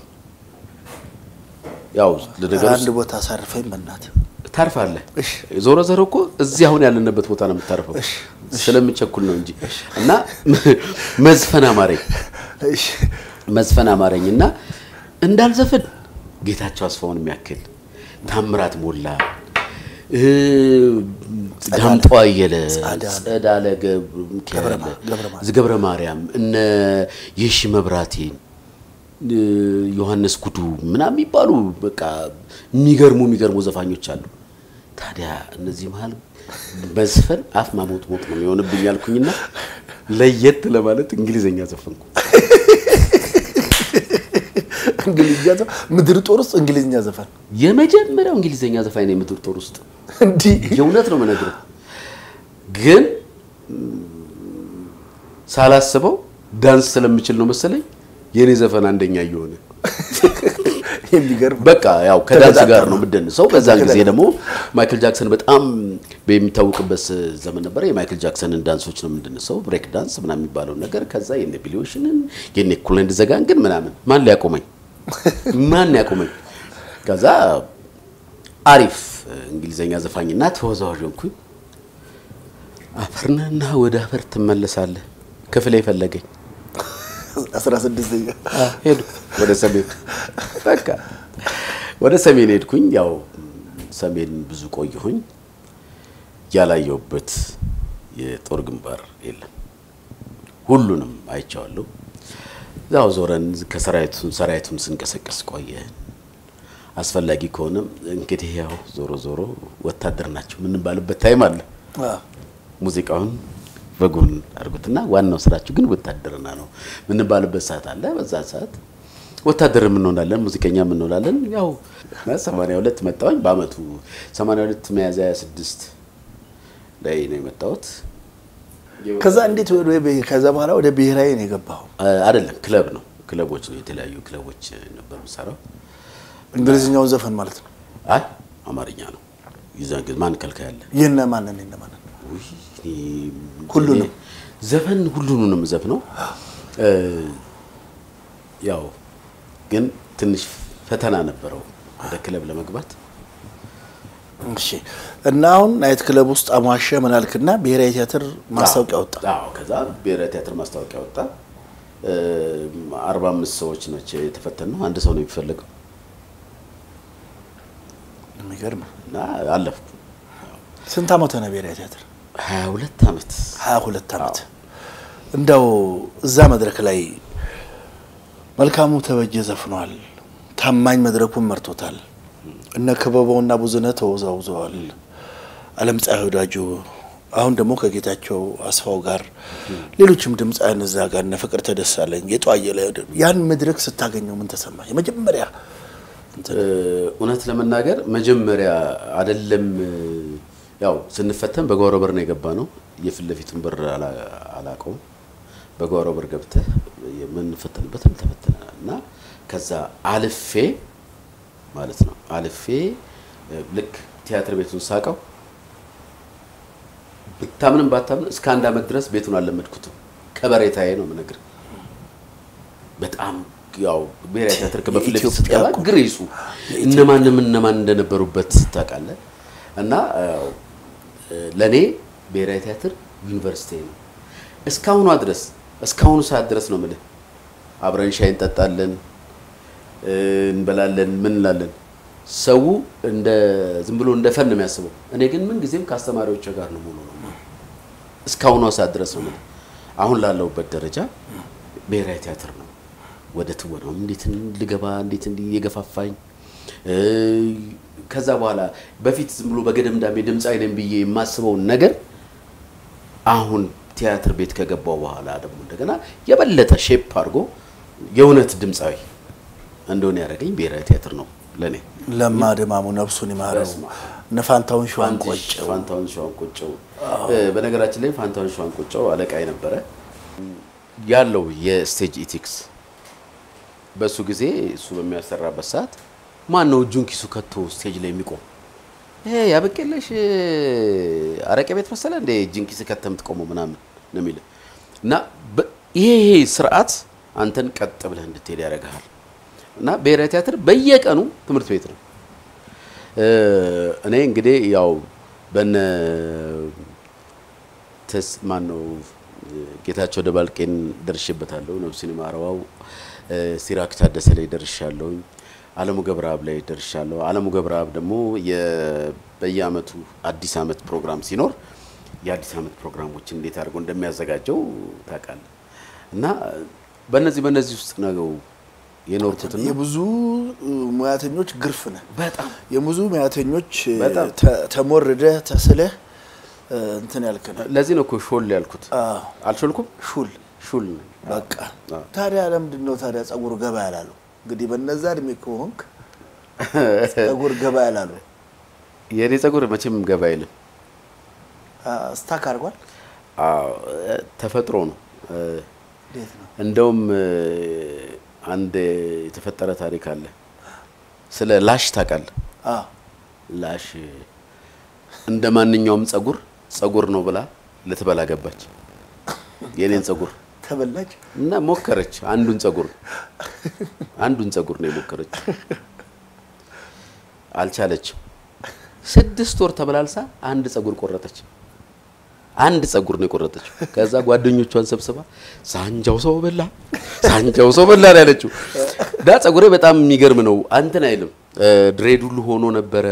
Speaker 2: ያው ለነገሩ
Speaker 1: አንድ ቦታ አሳርፈኝ በእናትህ
Speaker 2: ታርፋለህ።
Speaker 1: እሺ።
Speaker 2: ዞሮ ዞሮ እኮ እዚህ አሁን ያለንበት ቦታ ነው የምታርፈው። ስለምቸኩል ነው እንጂ እና መዝፈን አማረኝ
Speaker 1: እሺ
Speaker 2: መዝፈን አማረኝ እና እንዳልዘፍን ጌታቸው አስፋውን የሚያክል ታምራት ሞላ እ፣ ዳምጦ አየለ
Speaker 1: ጸዳለ፣
Speaker 2: ጸዳለ ገብረ ሚካኤል
Speaker 1: ገብረ ማ- ገብረ ማርያም፣
Speaker 2: ገብረ ማርያም እነ የሺ መብራቴን እ፣ ዮሐንስ ጉዱ ምናምን የሚባሉ በቃ የሚገርሙ የሚገርሙ ዘፋኞች አሉ። ታዲያ እነዚህ መሀል መዝፈን አፍ ማሞጥ ሞጥ ነው የሚሆንብኝ ያልኩኝና ለየት ለማለት እንግሊዘኛ ዘፈንኩ።
Speaker 1: እንግሊዝኛ ዘፈን ምድር ጦር ውስጥ እንግሊዝኛ ዘፈን
Speaker 2: የመጀመሪያው እንግሊዘኛ ዘፋኝ ነው የምድር ጦር ውስጥ
Speaker 1: እንዲህ
Speaker 2: የእውነት ነው የምነግርህ። ግን ሳላስበው ዳንስ ስለምችል ነው መሰለኝ የኔ ዘፈን አንደኛ እየሆነ
Speaker 1: የሚገርም
Speaker 2: በቃ ያው ከዳንስ
Speaker 1: ተገጣጠመ።
Speaker 2: ጋር ነው የምደንሰው። በዛን ጊዜ ደግሞ ማይክል ጃክሰን በጣም በሚታወቅበት ዘመን ነበረ። የማይክል ጃክሰንን ዳንሶች ነው የምንደንሰው፣ ብሬክ ዳንስ ምናምን የሚባለው ነገር። ከዛ የነ ቢሊ ኦሽንን የነ ኩለንድ ዘጋን ግን ምናምን ማን ሊያቆመኝ ማን ያቆመኝ? ከዛ አሪፍ እንግሊዘኛ ዘፋኝና ተወዛዋዥ ሆንኩኝ። አፈርነህና ወደ አፈር ትመለሳለህ ክፍሌ ፈለገኝ።
Speaker 1: አስራ ስድስተኛ
Speaker 2: ሄዱ ወደ ሰሜን በቃ ወደ ሰሜን ሄድኩኝ። ያው ሰሜን ብዙ ቆየሁኝ። ያላየሁበት የጦር ግንባር የለም። ሁሉንም አይቼዋለሁ። ያው ዞረን ከሰራዊቱን ሰራዊቱን ስንቀሰቀስ ቆየን። አስፈላጊ ከሆነም እንግዲህ ያው ዞሮ ዞሮ ወታደር ናቸው የምንባልበት ታይም አለ።
Speaker 1: አዎ።
Speaker 2: ሙዚቃውን በጎን አድርጉትና ዋናው ስራችሁ ግን ውትድርና ነው የምንባልበት ሰዓት አለ። በዛ ሰዓት ወታደር የምንሆናለን፣ ሙዚቀኛ የምንሆናለን። ያው 82 መጣሁኝ። በአመቱ 82 ሚያዝያ 26 ላይ ነው የመጣሁት።
Speaker 1: ከዛ እንዴት ወደ ብሄ- ከዛ በኋላ ወደ ብሔራዊ ነው የገባኸው?
Speaker 2: አይደለም ክለብ ነው ክለቦች ነው የተለያዩ ክለቦች ነበር የምሰራው።
Speaker 1: እንግሊዝኛውን ዘፈን ማለት ነው።
Speaker 2: አይ አማርኛ ነው ይዛን ግን ማን ከልካይ አለ?
Speaker 1: የነ ማንን የነ ማንን
Speaker 2: ውይ፣ እኔ-
Speaker 1: ሁሉንም?
Speaker 2: እኔ ዘፈን ሁሉንም ዘፍነው እ ያው ግን ትንሽ ፈተና ነበረው ወደ ክለብ ለመግባት።
Speaker 1: እሺ። እና አሁን ናይት ክለብ ውስጥ አሟሸ ምናልክና ብሔራዊ ቲያትር ማስታወቂያ ወጣ።
Speaker 2: አዎ ከዛ ብሔራዊ ቲያትር ማስታወቂያ ወጣ። አርባ አምስት ሰዎች ናቸው የተፈተነው። አንድ ሰው ነው የሚፈለገው
Speaker 1: የሚገርም
Speaker 2: እና አለፍኩ።
Speaker 1: ስንት ዓመት ሆነ ብሔራዊ ቲያትር?
Speaker 2: ሀያ ሁለት ዓመት
Speaker 1: ሀያ ሁለት ዓመት። እንደው እዛ መድረክ ላይ መልካሙ ተበጀ ዘፍኗል። ታማኝ መድረኩን መርቶታል። እነ ክበበውና ብዙነህ ተወዛውዘዋል። አለም ፀሐይ ወዳጆ አሁን ደግሞ ከጌታቸው አስፋው ጋር ሌሎችም ድምፃውያን እዛ ጋር እነ ፍቅር ተደሳለኝ የጠዋየ ላይ ያን መድረክ ስታገኘው ምን ተሰማ? የመጀመሪያ እንትን
Speaker 2: እውነት ለመናገር መጀመሪያ አይደለም ያው ስንፈተን በጓሮ በር ነው የገባ ነው። የፊት ለፊቱን በር አላ- አላውቀውም። በጓሮ በር ገብተህ የምንፈተንበትን ተፈተናል እና ከዛ አልፌ ማለት ነው አልፌ ልክ ቲያትር ቤቱን ሳቀው ብታምንም ባታምን እስከ አንድ ዓመት ድረስ ቤቱን አልለመድኩትም። ከበሬታዬ ነው የምነግርህ። በጣም ያው ብሔራዊ ቲያትር በፊት ለፊት
Speaker 1: የኢትዮጵያ
Speaker 2: ስትገባ
Speaker 1: እኮ
Speaker 2: ግሬሱ እነማንም እነማን እንደነበሩበት ታውቃለህ። እና ያው ለእኔ ብሔራዊ ቲያትር ዩኒቨርሲቲ ነው። እስካሁኗ ድረስ እስካሁኑ ሰዓት ድረስ ነው የምልህ። አብረን ሻይ እንጠጣለን፣ እንበላለን፣ ምን እንላለን። ሰው እንደ ዝም ብሎ እንደ ፈን ነው የሚያስበው። እኔ ግን ምን ጊዜም ከአስተማሪዎች ጋር ነው ሙሉ ነው እስካሁኗ ሰዓት ድረስ ነው የምልህ። አሁን ላለሁበት ደረጃ ብሔራዊ ቲያትር ነው። ወደ ትወናው እንዴት ልገባ እንዴት እንዲህ የገፋፋኝ እ ከዛ በኋላ በፊት ዝም ብሎ በገደምዳሜ ድምፃዊ ነኝ ብዬ የማስበውን ነገር አሁን ቲያትር ቤት ከገባው በኋላ ደግሞ እንደገና የበለጠ ሼፕ አድርጎ የእውነት ድምፃዊ እንደሆነ ያደረገኝ ብሔራዊ ቲያትር ነው ለእኔ።
Speaker 1: ለማ ድማሙ ነፍሱን ይማረው
Speaker 2: በስመ አብ።
Speaker 1: እነ ፋንታውን ሸዋን ቆጨው
Speaker 2: ፋንታውን ሸዋን ቆጨው። በነገራችን ላይ ፋንታውን ሸዋን ቆጨው አለቃ ነበረ ያለው የስቴጅ ኢቲክስ በእሱ ጊዜ እሱ በሚያሰራበት ሰዓት ማን ነው እጁን ኪሱ ከቶ ስቴጅ ላይ የሚቆም? ይሄ ያበቄለሽ አረቄ ቤት መሰለ እንደ እጅን ኪስ ከተህ የምትቆመው ምናምን ነው የሚልህ እና በ- ይሄ ይሄ ስርዓት አንተን ቀጥ ብለህ እንድትሄድ ያደርግሃል። እና ብሔራዊ ቲያትር በየቀኑ ትምህርት ቤት ነው። እ እኔ እንግዲህ ያው በነ ተስ ማን ነው ጌታቸው ደባልቄን ደርሼበታለሁ። ነፍሱን ይማረው። እ ሲራክ ታደሰ ላይ ደርሻለሁኝ። አለሙ ገብረአብ ላይ ደርሻለሁ። አለሙ ገብረአብ ደግሞ የ- በየአመቱ አዲስ አመት ፕሮግራም ሲኖር የአዲስ አመት ፕሮግራሞችን እንዴት አድርጎ እንደሚያዘጋጀው ታውቃለህ። እና በእነዚህ በእነዚህ ውስጥ ነው የኖርኩትና
Speaker 1: የብዙ ሙያተኞች ግርፍ ነህ።
Speaker 2: በጣም
Speaker 1: የብዙ ሙያተኞች
Speaker 2: በጣም።
Speaker 1: ተ- ተሞርደህ ተስለህ እ፣ እንትን ያልክ ነህ።
Speaker 2: ለዚህ ነው እኮ ሾል ያልኩት።
Speaker 1: አዎ፣
Speaker 2: አልሾልኩም?
Speaker 1: ሹል
Speaker 2: ሹል ነኝ።
Speaker 1: በቃ
Speaker 2: አዎ።
Speaker 1: ታዲያ ለምንድን ነው ታዲያ ጸጉር ገባ ያላሉ? እንግዲህ በነዛ እድሜ ከሆንክ ጸጉር ገባ ያላሉ
Speaker 2: የእኔ ጸጉር መቼም ገባ አይልም።
Speaker 1: ስታክ አድርጓል።
Speaker 2: አዎ፣ ተፈጥሮ ነው።
Speaker 1: እንዴት ነው?
Speaker 2: እንደውም አንድ የተፈጠረ ታሪክ አለ። ስለ ላሽ ታውቃለህ?
Speaker 1: አዎ፣
Speaker 2: ላሽ እንደ ማንኛውም ጸጉር ጸጉር ነው ብላ ልትበላ ገባች። የኔን ጸጉር
Speaker 1: ተበላች።
Speaker 2: እና ሞከረች። አንዱን ጸጉር አንዱን ጸጉር ነው የሞከረች፣ አልቻለችም። ስድስት ወር ተበላልሳ አንድ ጸጉር ቆረጠች። አንድ ጸጉር ነው የቆረጠችው። ከዛ ጓደኞቿን ሰብስባ ሳንጃው ሰው በላ፣ ሳንጃው ሰው በላ ነው ያለችው። ዳ ጸጉሬ በጣም የሚገርም ነው። አንተን አይልም ድሬድ ሁሉ ሆኖ ነበረ።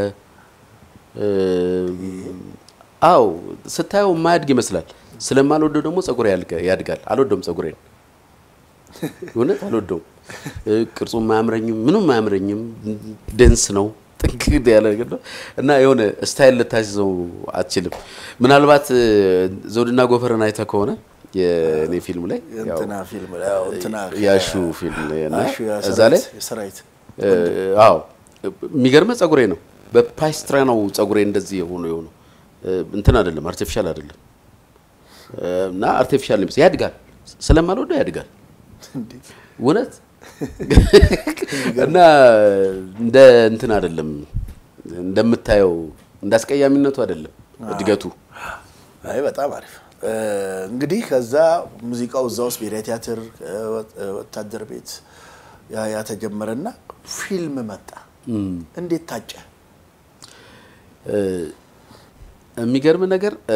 Speaker 2: አው ስታየው የማያድግ ይመስላል። ስለማልወደው ደግሞ ጸጉሬ ያድጋል። አልወደውም ጸጉሬን፣ እውነት አልወደውም። ቅርጹም አያምረኝም፣ ምንም አያምረኝም። ደንስ ነው፣ ጥንቅድ ያለ ነገር ነው እና የሆነ ስታይል ልታስይዘው አትችልም። ምናልባት እ፣ ዘውድና ጎፈርን አይተህ ከሆነ የእኔ ፊልም ላይ ያው
Speaker 1: እንትና ፊልም ላይ ያው እንትና
Speaker 2: ያሹ ፊልም ላይ እና
Speaker 1: አሹ
Speaker 2: እዛ ላይ
Speaker 1: የሰራዊት
Speaker 2: እ፣ አዎ የሚገርመህ ጸጉሬ ነው በፓይስትራ ነው ጸጉሬ እንደዚህ የሆኑ የሆኑ እንትን አይደለም አርቲፊሻል አይደለም እ፣ እና አርቲፊሻል ነው የሚመስለው። ያድጋል ስለማልወደው ያድጋል እውነት እና እንደ እንትን አይደለም እንደምታየው እንደ አስቀያሚነቱ አይደለም እድገቱ
Speaker 1: አይ በጣም አሪፍ እ፣ እንግዲህ ከዛ ሙዚቃው እዛ ውስጥ ብሔራዊ ቲያትር እ፣ ወታደር ቤት ያ ያ ተጀመረና ፊልም መጣ። እንዴት ታጨ?
Speaker 2: የሚገርም ነገር እ፣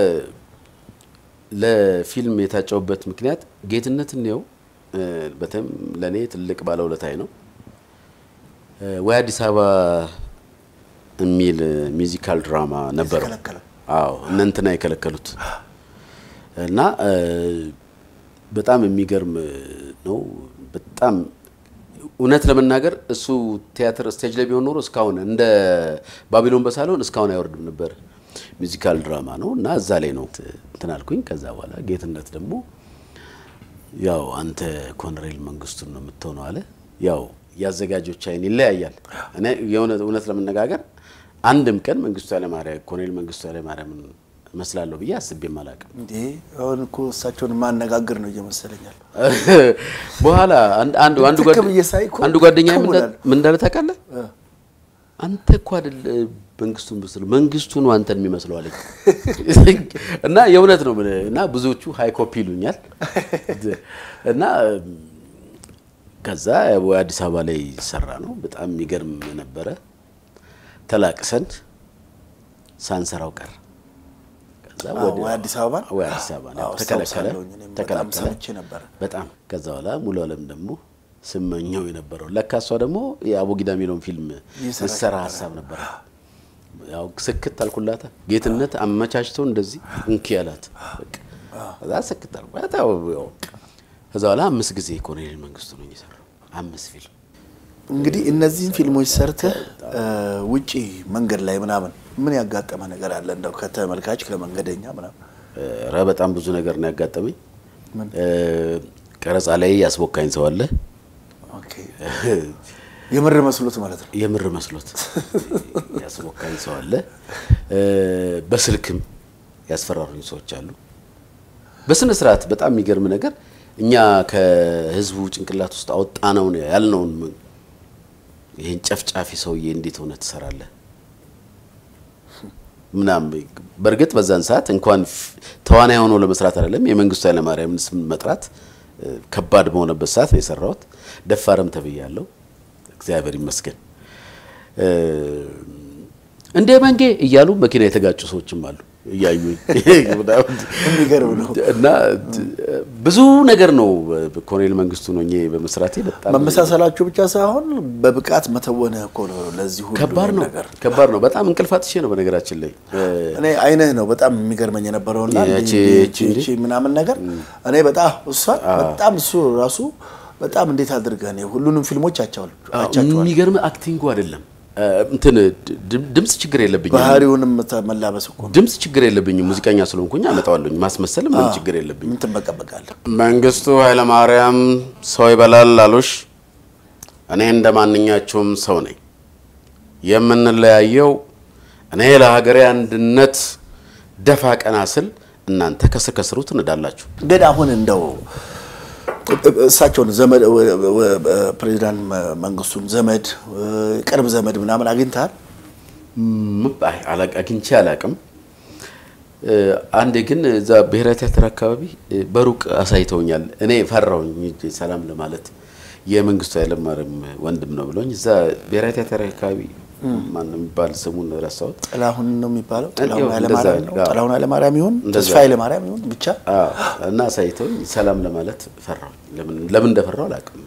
Speaker 2: ለፊልም የታጨውበት ምክንያት ጌትነት እንየው እ፣ በተለይም ለእኔ ትልቅ ባለውለታዬ ነው። እ፣ ወይ አዲስ አበባ የሚል ሚውዚካል ድራማ ነበረው።
Speaker 1: የተከለከለው?
Speaker 2: አዎ እነ እንትና የከለከሉት እና እ፣ በጣም የሚገርም ነው። በጣም እውነት ለመናገር እሱ ቲያትር ስቴጅ ላይ ቢሆን ኖሮ እስካሁን እንደ ባቢሎን በሳሎን እስካሁን አይወርድም ነበር። ሚውዚካል ድራማ ነው እና እዛ ላይ ነው እንትን አልኩኝ። ከዛ በኋላ ጌትነት ደግሞ ያው አንተ ኮሎኔል መንግስቱን ነው የምትሆነው አለ። ያው የአዘጋጆች አይን ይለያያል። እኔ የሆነ እውነት ለመነጋገር አንድም ቀን መንግስቱ ኃይለማርያም ኮሎኔል መንግስቱ ኃይለማርያምን እመስላለሁ ብዬ አስቤም አላውቅም።
Speaker 1: እንዴ አሁን እኮ እሳቸውን ማነጋገር ነው እየመሰለኛል።
Speaker 2: በኋላ አንድ አንድ አንዱ
Speaker 1: ትክ ብዬ ሳይ እኮ
Speaker 2: አንዱ ጓደኛ
Speaker 1: ትክ ብሏል።
Speaker 2: ምን እንዳለ ታውቃለህ? አንተ እኮ አይደል መንግስቱን ብስል መንግስቱ ነው አንተን የሚመስለው አለኝ። እና የእውነት ነው የምልህ። እና ብዙዎቹ ሃይ ኮፒ ይሉኛል እና ከዛ ወይ አዲስ አበባ ላይ ሰራ ነው በጣም የሚገርም ነበረ። ተላቅሰን ሳንሰራው ቀር ከዛ
Speaker 1: አዎ፣ ወይ አዲስ አበባ
Speaker 2: ወይ አዲስ አበባ ነው
Speaker 1: አዎ፣
Speaker 2: ተከለከለ
Speaker 1: አስታውሳለሁኝ እኔም በጣም
Speaker 2: ተከለከለ
Speaker 1: ሰምቼ ነበረ።
Speaker 2: በጣም ከዛ በኋላ ሙሉ አለም ደግሞ ስመኘው የነበረው ለካ እሷ ደግሞ የአቦጊዳ የሚለውን ፊልም
Speaker 1: ይሰራ
Speaker 2: ልትሰራ ሀሳብ ነበረ። ያው ስክት አልኩላታ ጌትነት አመቻችተው እንደዚህ እንኪ ያላት በቃ ከዛ ስክት አልኩላት። ያው ያው ከዛ በኋላ አምስት ጊዜ ኮሎኔል መንግስቱ ነው የሰራው አምስት ፊልም
Speaker 1: እንግዲህ እነዚህን ፊልሞች ሰርተህ እ፣ ውጪ መንገድ ላይ ምናምን ምን ያጋጠመ ነገር አለ? እንደው ከተመልካች ከመንገደኛ ምናምን
Speaker 2: ኧረ በጣም ብዙ ነገር ነው ያጋጠመኝ።
Speaker 1: ምን?
Speaker 2: እ፣ ቀረጻ ላይ ያስቦካኝ ሰው አለ
Speaker 1: ኦኬ፣ የምር መስሎት ማለት ነው።
Speaker 2: የምር መስሎት ያስቦካኝ ሰው አለ። እ፣ በስልክም ያስፈራሩኝ ሰዎች አሉ። በስነ ስርዓት በጣም የሚገርም ነገር እኛ ከህዝቡ ጭንቅላት ውስጥ አወጣ ነው ያልነውን ይህን ጨፍጫፊ ሰውዬ እንዴት ሆነ ትሰራለህ ምናምን። በእርግጥ በዛን ሰዓት እንኳን ፍ- ተዋናይ ሆኖ ለመስራት አይደለም የመንግስቱ ኃይለማርያምን ስም መጥራት እ፣ ከባድ በሆነበት ሰዓት ነው የሰራሁት። ደፋርም ተብያለሁ፣ እግዚአብሔር ይመስገን። እ፣ እንደ መንጌ እያሉ መኪና የተጋጩ ሰዎችም አሉ እያዩኝ
Speaker 1: የሚገርም ነው።
Speaker 2: እና ብዙ ነገር ነው ኮሎኔል መንግስቱ ነው በመስራቴ በጣም
Speaker 1: መመሳሰላችሁ ብቻ ሳይሆን በብቃት መተወንህ እኮ ነው ለዚህ ሁሉ
Speaker 2: ከባድ ነው
Speaker 1: ነገር።
Speaker 2: ከባድ ነው በጣም እንቅልፍ አጥቼ ነው በነገራችን ላይ
Speaker 1: እኔ አይንህ ነው በጣም የሚገርመኝ የነበረውና
Speaker 2: ያቺ-
Speaker 1: እንዲህ
Speaker 2: ያቺ
Speaker 1: ይቺ- ይቺ ምናምን ነገር እኔ በጣም እሷ በጣም እሱ ራሱ በጣም እንዴት አድርገህ እኔ ሁሉንም ፊልሞች አቻዋል አቻቸዋል
Speaker 2: የሚገርም አክቲንጉ አይደለም እንትን ድ- ድምፅ ችግር የለብኝም
Speaker 1: ባህሪውንም መላበስ እኮ ነው።
Speaker 2: ድምፅ ችግር የለብኝም ሙዚቀኛ ስለሆንኩኝ አመጣዋለሁኝ ማስመሰል ምንም ችግር የለብኝም
Speaker 1: ምን ትበቀበቃለህ?
Speaker 2: መንግስቱ ኃይለማርያም ሰው ይበላል አሉሽ። እኔ እንደ ማንኛቸውም ሰው ነኝ። የምንለያየው እኔ ለሀገሬ አንድነት ደፋ ቀና ስል እናንተ ከስር ከስሩ ትንዳላችሁ።
Speaker 1: ግን አሁን እንደው እሳቸውን ዘመድ ፕሬዚዳንት መንግስቱን ዘመድ ቅርብ ዘመድ ምናምን አግኝተሃል?
Speaker 2: ም- አይ፣ አላ- አግኝቼ አላቅም። አንዴ ግን እዛ ብሔራዊ ቲያትር አካባቢ እ፣ በሩቅ አሳይተውኛል። እኔ ፈራውኝ ሂጄ ሰላም ለማለት የመንግስቱ ኃይለማርያም ወንድም ነው ብለውኝ እዛ ብሔራዊ ቲያትር አካባቢ ማን ነው የሚባል ስሙን ረሳሁት።
Speaker 1: ጥላሁን ነው የሚባለው።
Speaker 2: ያው
Speaker 1: ጥላሁን
Speaker 2: እንደዛ
Speaker 1: ኃይለማርያም ነው።
Speaker 2: አዎ።
Speaker 1: ጥላሁን ኃይለማርያም ይሁን
Speaker 2: እንደዛ።
Speaker 1: ተስፋ ኃይለማርያም ይሁን ብቻ
Speaker 2: አዎ፣ እና አሳይተውኝ ሰላም ለማለት ፈራሁኝ። ለምን ለምን እንደፈራው አላውቅም።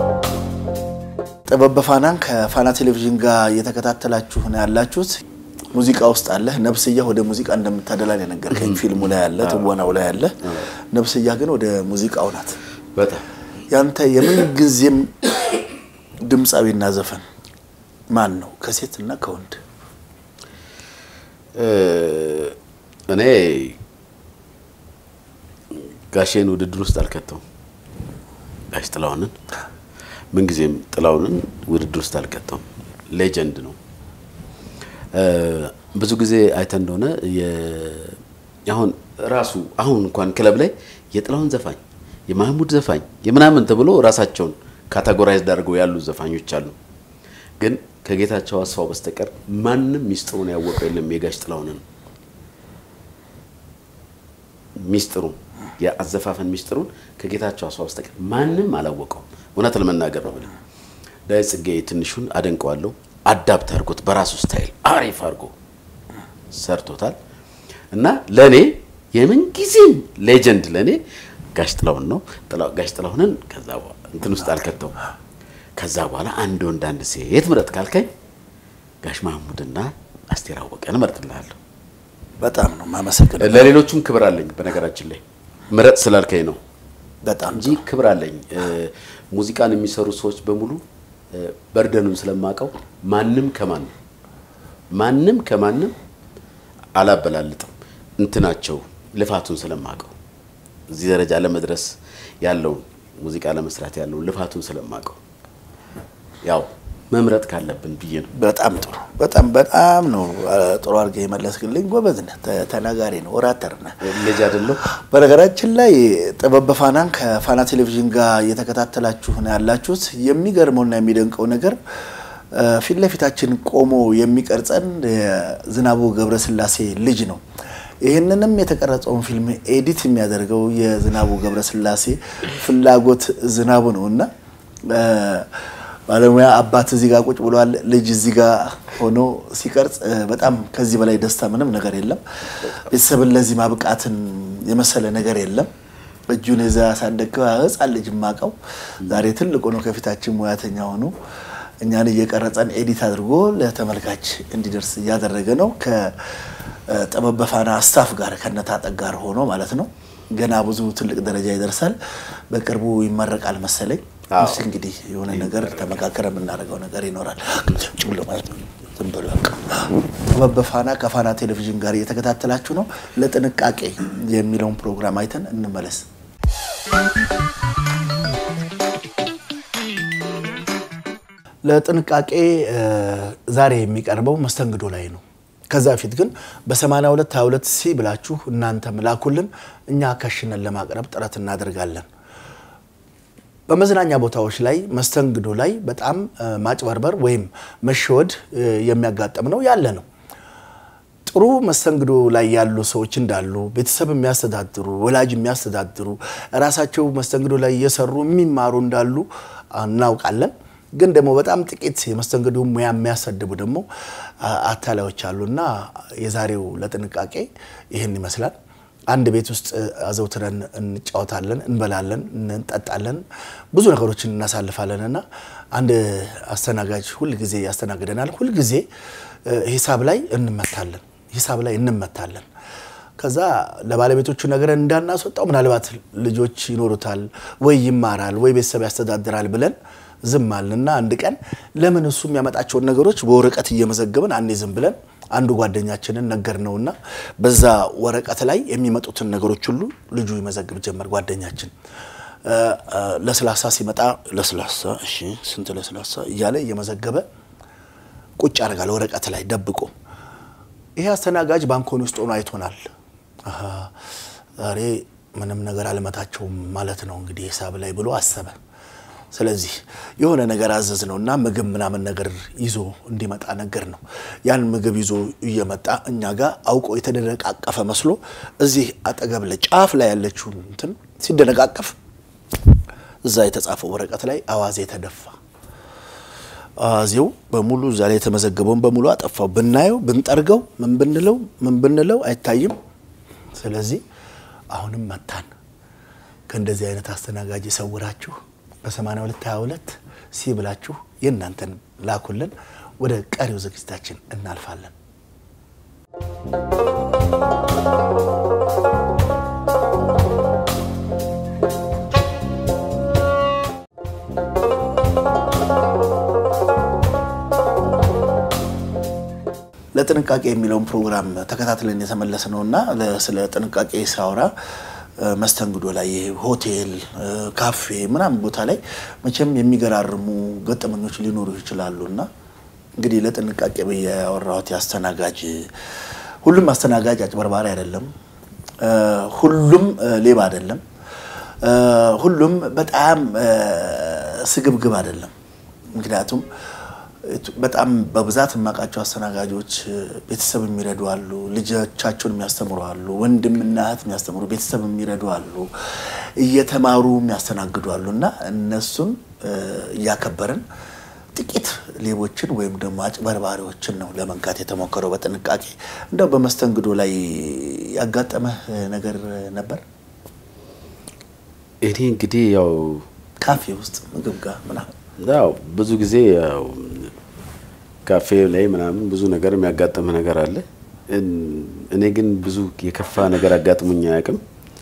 Speaker 1: ጥበብ በፋናን ከፋና ቴሌቪዥን ጋር እየተከታተላችሁ ነው ያላችሁት። ሙዚቃ ውስጥ አለ። ነፍስያ ወደ ሙዚቃ እንደምታደላን የነገርከኝ ፊልሙ ላይ አለ፣ ትወናው ላይ አለ። ነፍስያ ግን ወደ ሙዚቃው ናት።
Speaker 2: በጣም
Speaker 1: ያንተ የምን ጊዜም ድምፃዊና ዘፈን ማን ነው? ከሴት እና ከወንድ?
Speaker 2: እኔ ጋሼን ውድድር ውስጥ አልከተውም። ጋሽ ጥላሁንን ምንጊዜም ጥላሁንን ውድድር ውስጥ አልከተውም። ሌጀንድ ነው። ብዙ ጊዜ አይተን እንደሆነ አሁን ራሱ አሁን እንኳን ክለብ ላይ የጥላሁን ዘፋኝ የማህሙድ ዘፋኝ የምናምን ተብሎ ራሳቸውን ካታጎራይዝድ አድርገው ያሉ ዘፋኞች አሉ። ግን ከጌታቸው አስፋው በስተቀር ማንም ሚስጥሩን ያወቀው የለም። የጋሽ ጥላሁንን ሚስጥሩን የአዘፋፈን ሚስጥሩን ከጌታቸው አስፋው በስተቀር ማንም አላወቀውም። እውነት ለመናገር ነው ብለ ዳዊት ጽጌ ትንሹን አደንቀዋለሁ። አዳፕት አድርጎት በራሱ ስታይል አሪፍ አድርጎ ሰርቶታል እና ለእኔ የምንጊዜም ሌጀንድ ለእኔ ጋሽ ጥላሁን ነው። ጋሽ ጥላሁንን ከዛ እንትን ውስጥ አልከተውም። ከዛ በኋላ አንድ ወንድ አንድ ሴት ምረጥ ካልከኝ ጋሽ ማህሙድና አስቴር አወቀን እመርጥልሃለሁ።
Speaker 1: በጣም ነው የማመሰግነው።
Speaker 2: ለሌሎቹም ክብር አለኝ። በነገራችን ላይ ምረጥ ስላልከኝ ነው
Speaker 1: በጣም
Speaker 2: እንጂ ክብር አለኝ። ሙዚቃን የሚሰሩ ሰዎች በሙሉ በርደኑን ስለማውቀው ማንም ከማንም ማንም ከማንም አላበላልጥም። እንትናቸው ልፋቱን ስለማውቀው እዚህ ደረጃ ለመድረስ ያለውን ሙዚቃ ለመስራት ያለውን ልፋቱን ስለማውቀው ያው መምረጥ ካለብን ብዬ ነው።
Speaker 1: በጣም ጥሩ በጣም በጣም ነው ጥሩ አድርገህ የመለስክልኝ። ጎበዝ ነህ፣ ተናጋሪ ነው፣ ኦራተር ነህ።
Speaker 2: ልጅ አይደለሁ።
Speaker 1: በነገራችን ላይ ጥበብ በፋናን ከፋና ቴሌቪዥን ጋር እየተከታተላችሁ ነው ያላችሁት። የሚገርመውና የሚደንቀው ነገር ፊት ለፊታችን ቆሞ የሚቀርጸን የዝናቡ ገብረስላሴ ልጅ ነው። ይህንንም የተቀረጸውን ፊልም ኤዲት የሚያደርገው የዝናቡ ገብረስላሴ ፍላጎት ዝናቡ ነው እና ባለሙያ አባት እዚህ ጋር ቁጭ ብሏል። ልጅ እዚህ ጋር ሆኖ ሲቀርጽ በጣም ከዚህ በላይ ደስታ ምንም ነገር የለም። ቤተሰብን ለዚህ ማብቃትን የመሰለ ነገር የለም። እጁን የዛ ያሳደገው ሕፃን ልጅ ማቀው ዛሬ ትልቅ ሆኖ ከፊታችን ሙያተኛ ሆኖ እኛን እየቀረጸን ኤዲት አድርጎ ለተመልካች እንዲደርስ እያደረገ ነው። ከጥበብ በፋና ስታፍ ጋር ከነታጠቅ ጋር ሆኖ ማለት ነው። ገና ብዙ ትልቅ ደረጃ ይደርሳል። በቅርቡ ይመረቃል መሰለኝ። እስኪ እንግዲህ የሆነ ነገር ተመካከረ የምናደርገው ነገር ይኖራል። ጭብሎ ማለት ነው። ዝም ብሎ በቃ ጥበብ በፋና ከፋና ቴሌቪዥን ጋር እየተከታተላችሁ ነው። ለጥንቃቄ የሚለውን ፕሮግራም አይተን እንመለስ። ለጥንቃቄ ዛሬ የሚቀርበው መስተንግዶ ላይ ነው። ከዛ በፊት ግን በ82 22 ሲ ብላችሁ እናንተም ላኩልን። እኛ ከሽነን ለማቅረብ ጥረት እናደርጋለን። በመዝናኛ ቦታዎች ላይ መስተንግዶ ላይ በጣም ማጭበርበር ወይም መሸወድ የሚያጋጥም ነው ያለ ነው። ጥሩ መስተንግዶ ላይ ያሉ ሰዎች እንዳሉ ቤተሰብ የሚያስተዳድሩ ወላጅ የሚያስተዳድሩ ራሳቸው መስተንግዶ ላይ እየሰሩ የሚማሩ እንዳሉ እናውቃለን። ግን ደግሞ በጣም ጥቂት የመስተንግዶ ሙያ የሚያሰድቡ ደግሞ አታላዮች አሉና የዛሬው ለጥንቃቄ ይህን ይመስላል። አንድ ቤት ውስጥ አዘውትረን እንጫወታለን፣ እንበላለን፣ እንጠጣለን፣ ብዙ ነገሮችን እናሳልፋለን እና አንድ አስተናጋጅ ሁልጊዜ ያስተናግደናል። ሁልጊዜ ሂሳብ ላይ እንመታለን፣ ሂሳብ ላይ እንመታለን። ከዛ ለባለቤቶቹ ነገርን እንዳናስወጣው ምናልባት ልጆች ይኖሩታል ወይ ይማራል ወይ ቤተሰብ ያስተዳድራል ብለን ዝም አልንና አንድ ቀን ለምን እሱ የሚያመጣቸውን ነገሮች በወረቀት እየመዘገብን አንዴ ዝም ብለን አንዱ ጓደኛችንን ነገር ነውና በዛ ወረቀት ላይ የሚመጡትን ነገሮች ሁሉ ልጁ ይመዘግብ ጀመር። ጓደኛችን ለስላሳ ሲመጣ ለስላሳ፣ እሺ ስንት ለስላሳ እያለ እየመዘገበ ቁጭ ያደርጋል ወረቀት ላይ ደብቆ። ይሄ አስተናጋጅ ባንኮኒ ውስጥ ሆኖ አይቶናል። ዛሬ ምንም ነገር አልመታቸውም ማለት ነው እንግዲህ ሂሳብ ላይ ብሎ አሰበ። ስለዚህ የሆነ ነገር አዘዝ ነው እና ምግብ ምናምን ነገር ይዞ እንዲመጣ ነገር ነው። ያን ምግብ ይዞ እየመጣ እኛ ጋር አውቆ የተደነቃቀፈ መስሎ እዚህ አጠገብ ላይ ጫፍ ላይ ያለችውን እንትን ሲደነቃቀፍ እዛ የተጻፈው ወረቀት ላይ አዋዜ ተደፋ። አዋዜው በሙሉ እዛ ላይ የተመዘገበውን በሙሉ አጠፋው። ብናየው ብንጠርገው ምን ብንለው ምን ብንለው አይታይም። ስለዚህ አሁንም መታን። ከእንደዚህ አይነት አስተናጋጅ የሰውራችሁ በ82 22 ሲ ብላችሁ የእናንተን ላኩልን። ወደ ቀሪው ዝግጅታችን እናልፋለን። ለጥንቃቄ የሚለውን ፕሮግራም ተከታትለን የተመለስ ነው እና ስለ ጥንቃቄ ሳወራ መስተንግዶ ላይ ሆቴል፣ ካፌ ምናምን ቦታ ላይ መቼም የሚገራርሙ ገጠመኞች ሊኖሩ ይችላሉ እና እንግዲህ ለጥንቃቄ ብዬ ያወራሁት የአስተናጋጅ ሁሉም አስተናጋጅ አጭበርባሪ አይደለም። ሁሉም ሌባ አይደለም። ሁሉም በጣም ስግብግብ አይደለም። ምክንያቱም በጣም በብዛት የማውቃቸው አስተናጋጆች ቤተሰብ የሚረዱ አሉ፣ ልጆቻቸውን የሚያስተምሩ አሉ፣ ወንድምና እህት የሚያስተምሩ ቤተሰብ የሚረዱ አሉ፣ እየተማሩ የሚያስተናግዱ አሉ እና እነሱን እያከበርን ጥቂት ሌቦችን ወይም ደግሞ አጭበርባሪዎችን ነው ለመንካት የተሞከረው በጥንቃቄ። እንደው በመስተንግዶ ላይ ያጋጠመህ ነገር ነበር?
Speaker 2: እኔ እንግዲህ ያው
Speaker 1: ካፌ ውስጥ ምግብ ጋር ምናምን
Speaker 2: ያው ብዙ ጊዜ ያው ካፌ ላይ ምናምን ብዙ ነገር የሚያጋጥም ነገር አለ። እኔ ግን ብዙ የከፋ ነገር አጋጥሞኝ አያውቅም።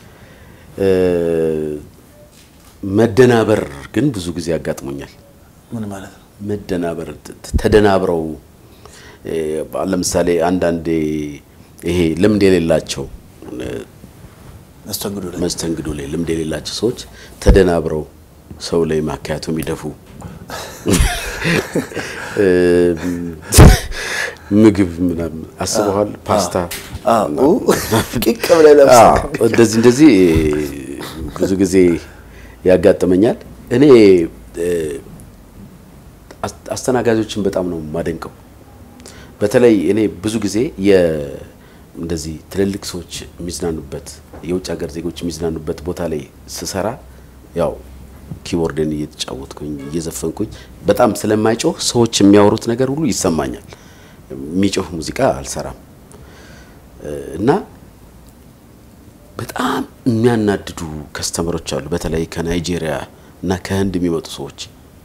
Speaker 2: መደናበር ግን ብዙ ጊዜ አጋጥሞኛል።
Speaker 1: ምን ማለት ነው?
Speaker 2: መደናበር ተደናብረው ለምሳሌ አንዳንዴ ይሄ ልምድ የሌላቸው
Speaker 1: መስተንግዶ ላይ
Speaker 2: መስተንግዶ ላይ ልምድ የሌላቸው ሰዎች ተደናብረው ሰው ላይ ማካያቱ የሚደፉ ምግብ ምናምን አስበዋል። ፓስታ
Speaker 1: ቂቅ ብለህ ለብሰህ
Speaker 2: እንደዚህ እንደዚህ ብዙ ጊዜ ያጋጥመኛል። እኔ አስተናጋጆችን በጣም ነው የማደንቀው። በተለይ እኔ ብዙ ጊዜ እንደዚህ ትልልቅ ሰዎች የሚዝናኑበት የውጭ ሀገር ዜጎች የሚዝናኑበት ቦታ ላይ ስሰራ ያው ኪቦርድን እየተጫወትኩኝ እየዘፈንኩኝ በጣም ስለማይጮህ ሰዎች የሚያወሩት ነገር ሁሉ ይሰማኛል። የሚጮህ ሙዚቃ አልሰራም እና በጣም የሚያናድዱ ከስተመሮች አሉ። በተለይ ከናይጄሪያ እና ከህንድ የሚመጡ ሰዎች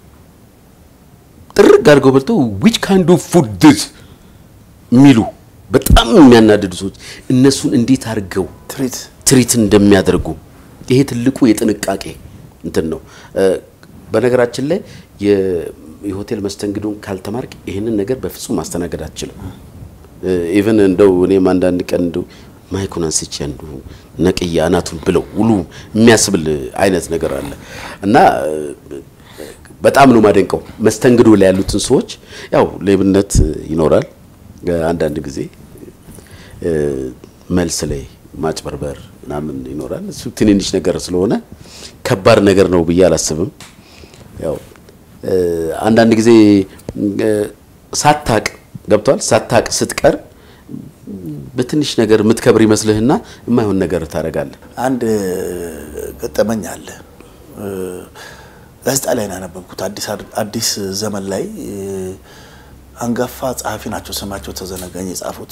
Speaker 2: ጥርግ አድርገው በልተው ዊች ካይንድ ኦፍ ፉድ ዲስ የሚሉ በጣም የሚያናድዱ ሰዎች እነሱን እንዴት አድርገው
Speaker 1: ትሪት
Speaker 2: ትሪት እንደሚያደርጉ ይሄ ትልቁ የጥንቃቄ እንትን ነው። በነገራችን ላይ የሆቴል መስተንግዶን ካልተማርክ ይህንን ነገር በፍጹም ማስተናገድ አትችልም። ኢቨን እንደው እኔም አንዳንድ ቀን እንደው ማይኩን አንስቼ አንዱ ነቅያ አናቱን ብለው ውሉ የሚያስብል አይነት ነገር አለ እና በጣም ነው ማደንቀው መስተንግዶ ላይ ያሉትን ሰዎች። ያው ሌብነት ይኖራል አንዳንድ ጊዜ መልስ ላይ ማጭበርበር ምናምን ይኖራል። እሱ ትንንሽ ነገር ስለሆነ ከባድ ነገር ነው ብዬ አላስብም። ያው አንዳንድ ጊዜ ሳታቅ ገብቷል። ሳታቅ ስትቀር በትንሽ ነገር የምትከብር ይመስልህና የማይሆን ነገር ታደርጋለህ።
Speaker 1: አንድ ገጠመኝ አለ። ጋዜጣ ላይ ነው ያነበብኩት። አዲስ ዘመን ላይ አንጋፋ ጸሐፊ ናቸው፣ ስማቸው ተዘነጋኝ የጻፉት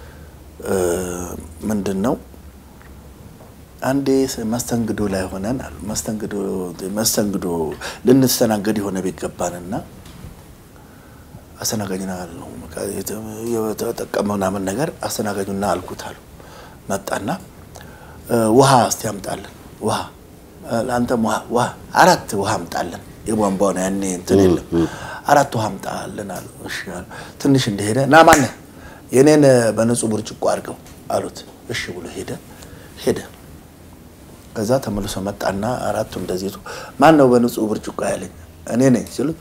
Speaker 1: ምንድን ነው አንዴ መስተንግዶ ላይ ሆነን አሉ መስተንግዶ መስተንግዶ ልንስተናገድ የሆነ ቤት ገባንና አስተናጋጅና ነው የተጠቀመው ምናምን ነገር አስተናጋጁና አልኩት አሉ። መጣና ውሃ እስቲ አምጣለን፣ ውሃ ለአንተም ውሃ ውሃ አራት ውሃ አምጣለን። የቧንቧ ነው ያኔ እንትን የለም። አራት ውሃ አምጣለን አሉ። እሺ አሉ። ትንሽ እንደሄደ ና ማነህ የኔን በንጹህ ብርጭቆ አድርገው አሉት። እሺ ብሎ ሄደ ሄደ ከዛ ተመልሶ መጣና አራቱ እንደዚህ ማን ነው በንጹህ ብርጭቆ ያለኝ? እኔ ነኝ ሲሉ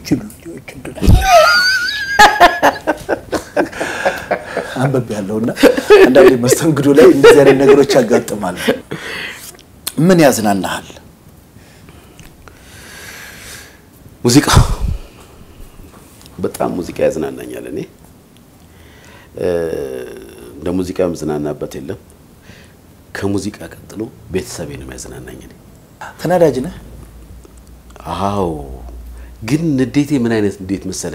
Speaker 1: አንበብ ያለውና አንዳንዴ መስተንግዶ ላይ እንደዚህ አይነት ነገሮች ያጋጥማሉ። ምን ያዝናናሃል?
Speaker 2: ሙዚቃ በጣም ሙዚቃ ያዝናናኛል። እኔ እንደ ሙዚቃ የምዝናናበት የለም። ከሙዚቃ ቀጥሎ ቤተሰቤ ነው የሚያዝናናኝ። እኔ
Speaker 1: ተናዳጅ ነህ?
Speaker 2: አዎ፣ ግን ንዴቴ ምን አይነት ንዴት መሰለ?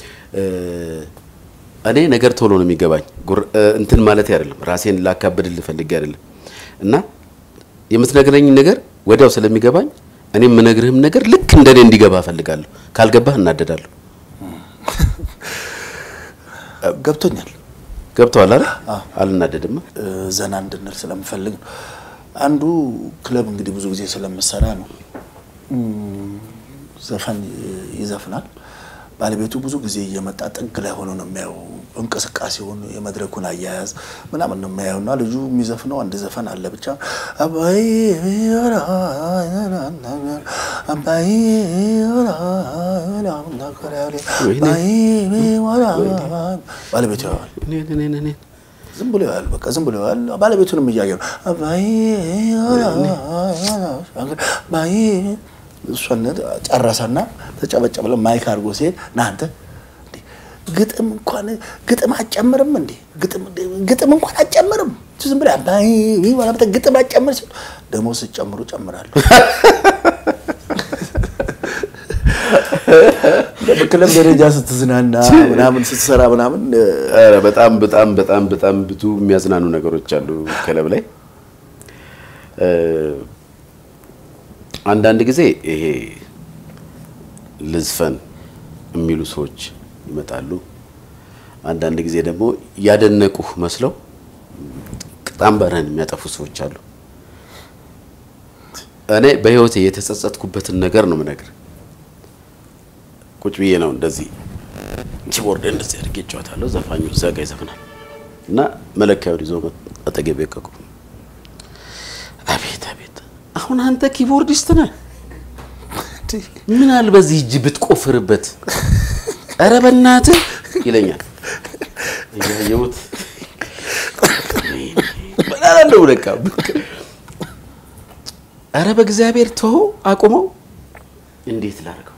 Speaker 2: እኔ ነገር ቶሎ ነው የሚገባኝ። እንትን ማለት አይደለም፣ ራሴን ላካብድልህ ፈልጌ አይደለም። እና የምትነግረኝ ነገር ወዲያው ስለሚገባኝ እኔ የምነግርህም ነገር ልክ እንደኔ እንዲገባ እፈልጋለሁ። ካልገባህ እናደዳለሁ።
Speaker 1: ገብቶኛል
Speaker 2: ገብተዋል አይደል? አልናደድም።
Speaker 1: ዘና እንድንል ስለምፈልግ ነው። አንዱ ክለብ እንግዲህ ብዙ ጊዜ ስለምሰራ ነው። ዘፈን ይዘፍናል። ባለቤቱ ብዙ ጊዜ እየመጣ ጥግ ላይ ሆኖ ነው የሚያየው እንቅስቃሴውን፣ የመድረኩን አያያዝ ምናምን ነው የሚያየው እና ልጁ የሚዘፍነው አንድ ዘፈን አለ ብቻ አባይ አባይ ባለቤቱ ያዋል ዝም ብሎ ያዋል። በቃ ዝም ብሎ ያዋል። ባለቤቱንም እያየ ነው አባይ አባይ እሷን ጨረሰና ተጨበጨበ ብለው ማይክ አድርጎ ሲሄድ እናንተ ግጥም እንኳን ግጥም አጨምርም እንዴ ግጥም እንኳን አጨምርም ዝም ብለህ አባይ ወላበተ ግጥም አጨምር ሲሉ ደግሞ ስጨምሩ ጨምራለሁ። በክለብ ደረጃ ስትዝናና ምናምን ስትሰራ ምናምን
Speaker 2: ኧረ በጣም በጣም በጣም በጣም ብዙ የሚያዝናኑ ነገሮች አሉ ክለብ ላይ። አንዳንድ ጊዜ ይሄ ልዝፈን የሚሉ ሰዎች ይመጣሉ። አንዳንድ ጊዜ ደግሞ ያደነቁህ መስለው ቅጣምበርህን የሚያጠፉ ሰዎች አሉ። እኔ በህይወቴ የተጸጸትኩበትን ነገር ነው የምነግርህ። ቁጭ ብዬ ነው እንደዚህ ኪቦርድ እንደዚህ አድርጌ እጫወታለሁ። ዘፋኙ እዛ ጋ ይዘፍናል እና መለኪያውን ይዞ አጠገቤ ቀቁ። አቤት አቤት፣ አሁን አንተ ኪቦርዲስት ነህ? ምን አለ በዚህ እጅ ብትቆፍርበት፣ ኧረ በእናትህ ይለኛል። እያየሁት በላለው በቃ ኧረ በእግዚአብሔር ተወው፣ አቁመው። እንዴት ላድርገው?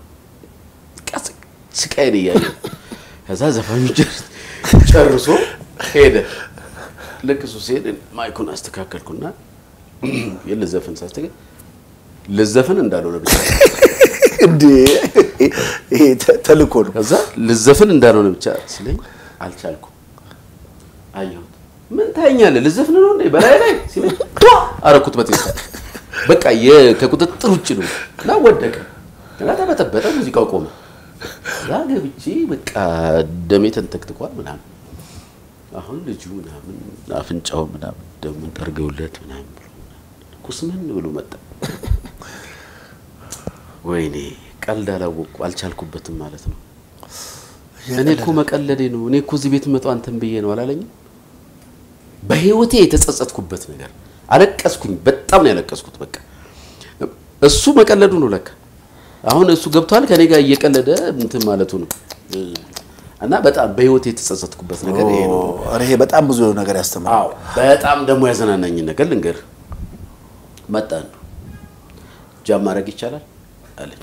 Speaker 2: ስቃይን እያየ ከዛ ዘፋኙ ጨርሶ ሄደ። ልክ እሱ ሲሄድ ማይኩን አስተካከልኩና የልዘፍን ሳስተካከል ልዘፍን እንዳልሆነ ብቻ
Speaker 1: እንዴ ይሄ ተልኮ ነው።
Speaker 2: ከዛ ልዘፍን እንዳልሆነ ብቻ ሲለኝ አልቻልኩም። አየሁት። ምን ታየኛለህ? ልዘፍን ነው እንዴ በላይ ላይ ሲለኝ አረኩት በቴስታ በቃ ከቁጥጥር ውጭ ነው እና ወደቀ እና ተበጠበጠ። ሙዚቃው ቆመ። ያ ገብቼ በቃ ደሜ ተንተክትኳል ምናምን። አሁን ልጁ ምናምን አፍንጫው ምናምን ደሙን ጠርገውለት ምናምን ብሎ ኩስምን ብሎ መጣ። ወይኔ ቀልድ አላወቅኩ አልቻልኩበትም ማለት ነው። እኔ እኮ መቀለዴ ነው። እኔ እኮ እዚህ ቤት መጣሁ አንተን ብዬ ነው አላለኝም። በህይወቴ የተጸጸትኩበት ነገር አለቀስኩኝ። በጣም ነው ያለቀስኩት። በቃ እሱ መቀለዱ ነው ለካ አሁን እሱ ገብቷል ከኔ ጋር እየቀለደ እንትን ማለቱ ነው። እና በጣም በህይወት የተጸጸትኩበት ነገር ይሄ ነው።
Speaker 1: ይሄ በጣም ብዙ ነገር ያስተምራል።
Speaker 2: አዎ በጣም ደግሞ ያዘናናኝን ነገር ልንገር። መጣ ነው ጃም ማድረግ ይቻላል አለኝ።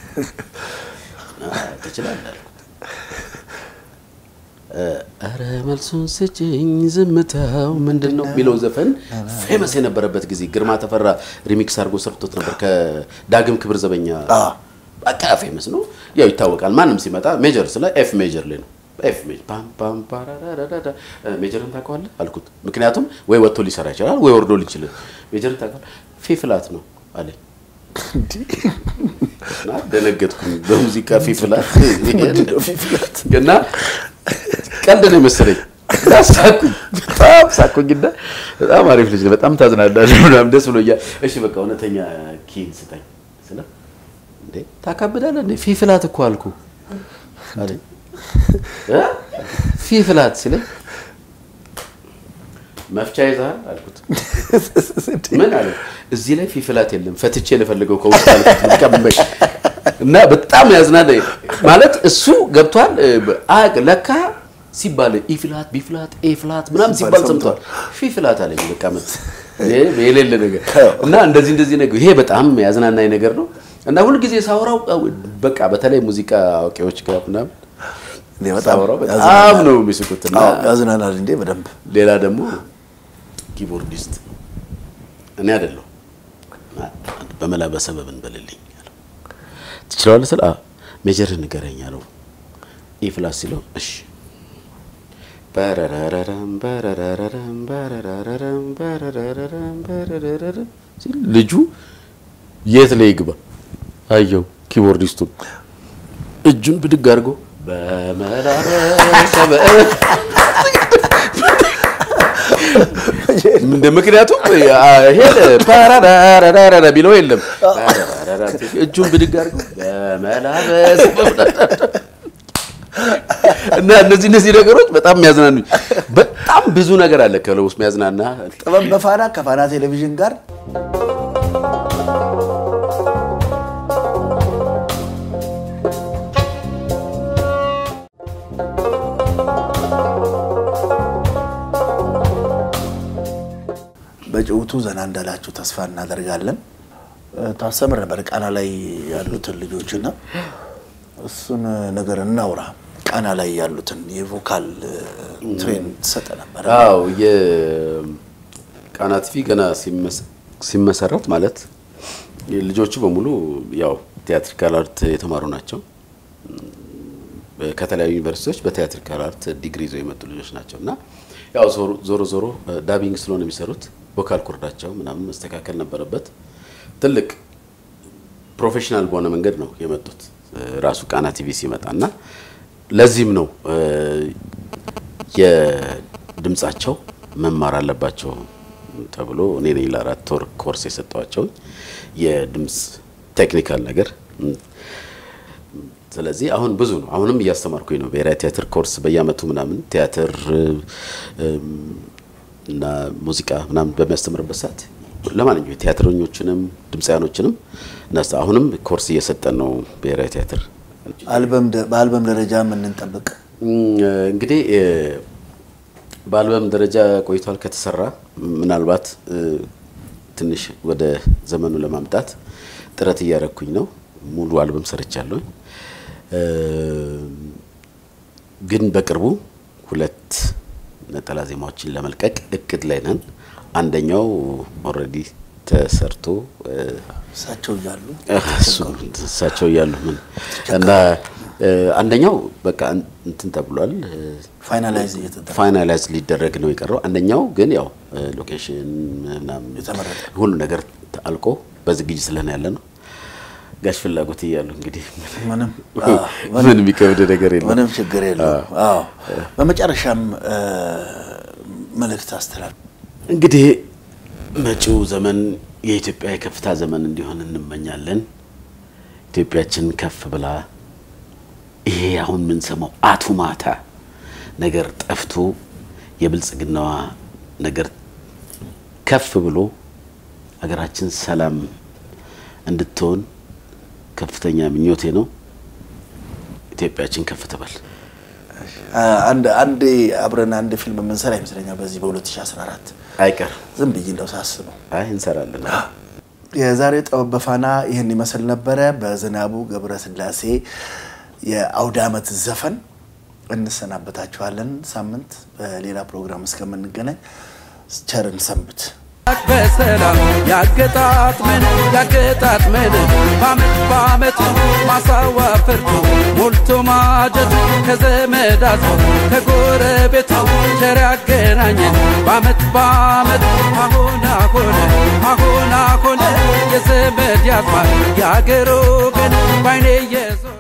Speaker 2: ትችላለህ አልኩት። ኧረ መልሱን ስጭኝ ዝምታው ምንድን ነው የሚለው ዘፈን ፌመስ የነበረበት ጊዜ ግርማ ተፈራ ሪሚክስ አድርጎ ሰርቶት ነበር ከዳግም ክብር ዘበኛ በቃ ፌመስ ነው። ያው ይታወቃል። ማንም ሲመጣ ሜጀር ስለ ኤፍ ሜጀር ላይ ነው። ኤፍ ሜጀር ፓም ፓም ፓራራራራ ሜጀርን ታውቀዋለህ አልኩት። ምክንያቱም ወይ ወጥቶ ሊሰራ ይችላል ወይ ወርዶ ሊችላል። ሜጀርን ታውቀዋለህ? ፊ ፍላት ነው አለኝ። እና ደነገጥኩኝ። በሙዚቃ ፊ ፍላት እና ቀልድ ነው የመሰለኝ። ሳኩኝ፣ በጣም ሳኩኝና በጣም አሪፍ ልጅ ነው፣ በጣም ታዝናለህ ምናምን ደስ ብሎኛል። እሺ በቃ እውነተኛ ኪን ስጠኝ ስለ እንዴ ታካብዳለህ እንዴ ፊ ፍላት እኮ አልኩ አለኝ። ፊ ፍላት ሲለኝ መፍቻ ይዘሃል አልኩት። ምን አለ እዚህ ላይ ፊ ፍላት የለም ፈትቼ ልፈልገው ከውስጥ አልኩት። ልቀበል እና በጣም ያዝናል ማለት እሱ ገብቷል። አቅ ለካ ሲባል ኢ ፍላት ቢ ፍላት ኤ ፍላት ምናምን ሲባል ሰምቷል። ፊ ፍላት አለኝ። በቃ መት የሌለ ነገር እና እንደዚህ እንደዚህ ነገር ይሄ በጣም ያዝናናኝ ነገር ነው። እና ሁልጊዜ ሳወራው በቃ በተለይ ሙዚቃ አዋቂዎች ጋር ምናምን ሳወራው በጣም ነው የሚስቁት። እና
Speaker 1: ያዝናናል እንዴ በደንብ
Speaker 2: ሌላ ደግሞ ኪቦርዲስት እኔ አይደለሁ በመላ በሰበብ እንበልልኝ አለው። ትችላለህ ስል ሜጀር ንገረኝ አለው። ኢ ፍላት ሲለው እሺ በረረረረም በረረረረም በረረረረም በረረረረም በረረረረም ሲል ልጁ የት ላይ ይግባ አየው ኪቦርዲስቱን እጁን ብድግ አድርጎ በመላ በሰበብ እንደ ምክንያቱም ሄደ ፓራራራራራ ቢለው የለም እጁን ብድግ አድርጎ በመላበስ እና እነዚህ እነዚህ ነገሮች በጣም የሚያዝናኑ በጣም ብዙ ነገር አለ ከለው ውስጥ የሚያዝናና
Speaker 1: ጥበብ በፋና ከፋና ቴሌቪዥን ጋር በጭውቱ ዘና እንዳላችሁ ተስፋ እናደርጋለን። ታስተምር ነበር ቃና ላይ ያሉትን ልጆችና እሱን ነገር እናውራ። ቃና ላይ ያሉትን የቮካል ትሬን ትሰጠ ነበር።
Speaker 2: አዎ የቃና ቲቪ ገና ሲመሰረት ማለት ልጆቹ በሙሉ ያው ቲያትሪካል አርት የተማሩ ናቸው። ከተለያዩ ዩኒቨርሲቲዎች በቲያትሪካል አርት ዲግሪ ይዘው የመጡ ልጆች ናቸው እና ያው ዞሮ ዞሮ ዳቢንግ ስለሆነ የሚሰሩት ቮካል ኮርዳቸው ምናምን መስተካከል ነበረበት። ትልቅ ፕሮፌሽናል በሆነ መንገድ ነው የመጡት ራሱ ቃና ቲቪ ሲመጣ እና ለዚህም ነው የድምጻቸው መማር አለባቸው ተብሎ እኔ ነኝ ለአራት ወር ኮርስ የሰጠዋቸው የድምፅ ቴክኒካል ነገር። ስለዚህ አሁን ብዙ ነው። አሁንም እያስተማርኩኝ ነው። ብሔራዊ ቲያትር ኮርስ በየአመቱ ምናምን ቲያትር እና ሙዚቃ ምናምን በሚያስተምርበት ሰዓት ለማንኛውም የቲያትረኞችንም ድምፃያኖችንም እናስ አሁንም ኮርስ እየሰጠን ነው። ብሔራዊ ቲያትር
Speaker 1: በአልበም ደረጃ የምንጠብቅ
Speaker 2: እንግዲህ በአልበም ደረጃ ቆይቷል ከተሰራ ምናልባት ትንሽ ወደ ዘመኑ ለማምጣት ጥረት እያደረግኩኝ ነው። ሙሉ አልበም ሰርቻለሁ። ግን በቅርቡ ሁለት ነጠላ ዜማዎችን ለመልቀቅ እቅድ ላይ ነን። አንደኛው ኦልሬዲ ተሰርቶ
Speaker 1: እሳቸው እያሉ
Speaker 2: እሳቸው እያሉ ምን እና አንደኛው በቃ እንትን ተብሏል።
Speaker 1: ፋይናላይዝ እየተደረገ
Speaker 2: ፋይናላይዝ ሊደረግ ነው የቀረው። አንደኛው ግን ያው ሎኬሽን ምናምን
Speaker 1: የተመረጠ
Speaker 2: ሁሉ ነገር አልቆ በዝግጅት ስለሆነ ያለ ነው። ጋሽ ፍላጎት እያሉ እንግዲህ
Speaker 1: ምንም
Speaker 2: ምን የሚከብድ ነገር የለም።
Speaker 1: ምንም ችግር የለውም። አዎ በመጨረሻም መልእክት አስተላልፍ።
Speaker 2: እንግዲህ መጪው ዘመን የኢትዮጵያ የከፍታ ዘመን እንዲሆን እንመኛለን። ኢትዮጵያችን ከፍ ብላ ይሄ አሁን የምንሰማው አቱ ማታ ነገር ጠፍቶ የብልጽግናዋ ነገር ከፍ ብሎ ሀገራችን ሰላም እንድትሆን ከፍተኛ ምኞቴ ነው። ኢትዮጵያችን ከፍ ትበል።
Speaker 1: አንድ አንዴ አብረን አንድ ፊልም የምንሰራ ይመስለኛል በዚህ በ2014
Speaker 2: አይቀር
Speaker 1: ዝም ብዬ እንደው ሳስበው
Speaker 2: አይ እንሰራለን።
Speaker 1: የዛሬው ጥበብ በፋና ይህን ይመስል ነበረ። በዝናቡ ገብረስላሴ የአውደ ዓመት ዘፈን እንሰናበታችኋለን። ሳምንት በሌላ ፕሮግራም እስከምንገናኝ ቸርን ሰንብት።
Speaker 3: በሰላም ያገጣጥመን ያገጣጥመን በአመት በአመቱ ማሳዋ ፍርቱ ሞልቶ ማጀቱ ከዘመድ አዝማድ ከጎረቤቱ ቸር ያገናኘን በአመት በአመት አሁን አሁን አሁን አሁን የዘመድ ያዝማድ የአገር ወገን ባይኔ የዞ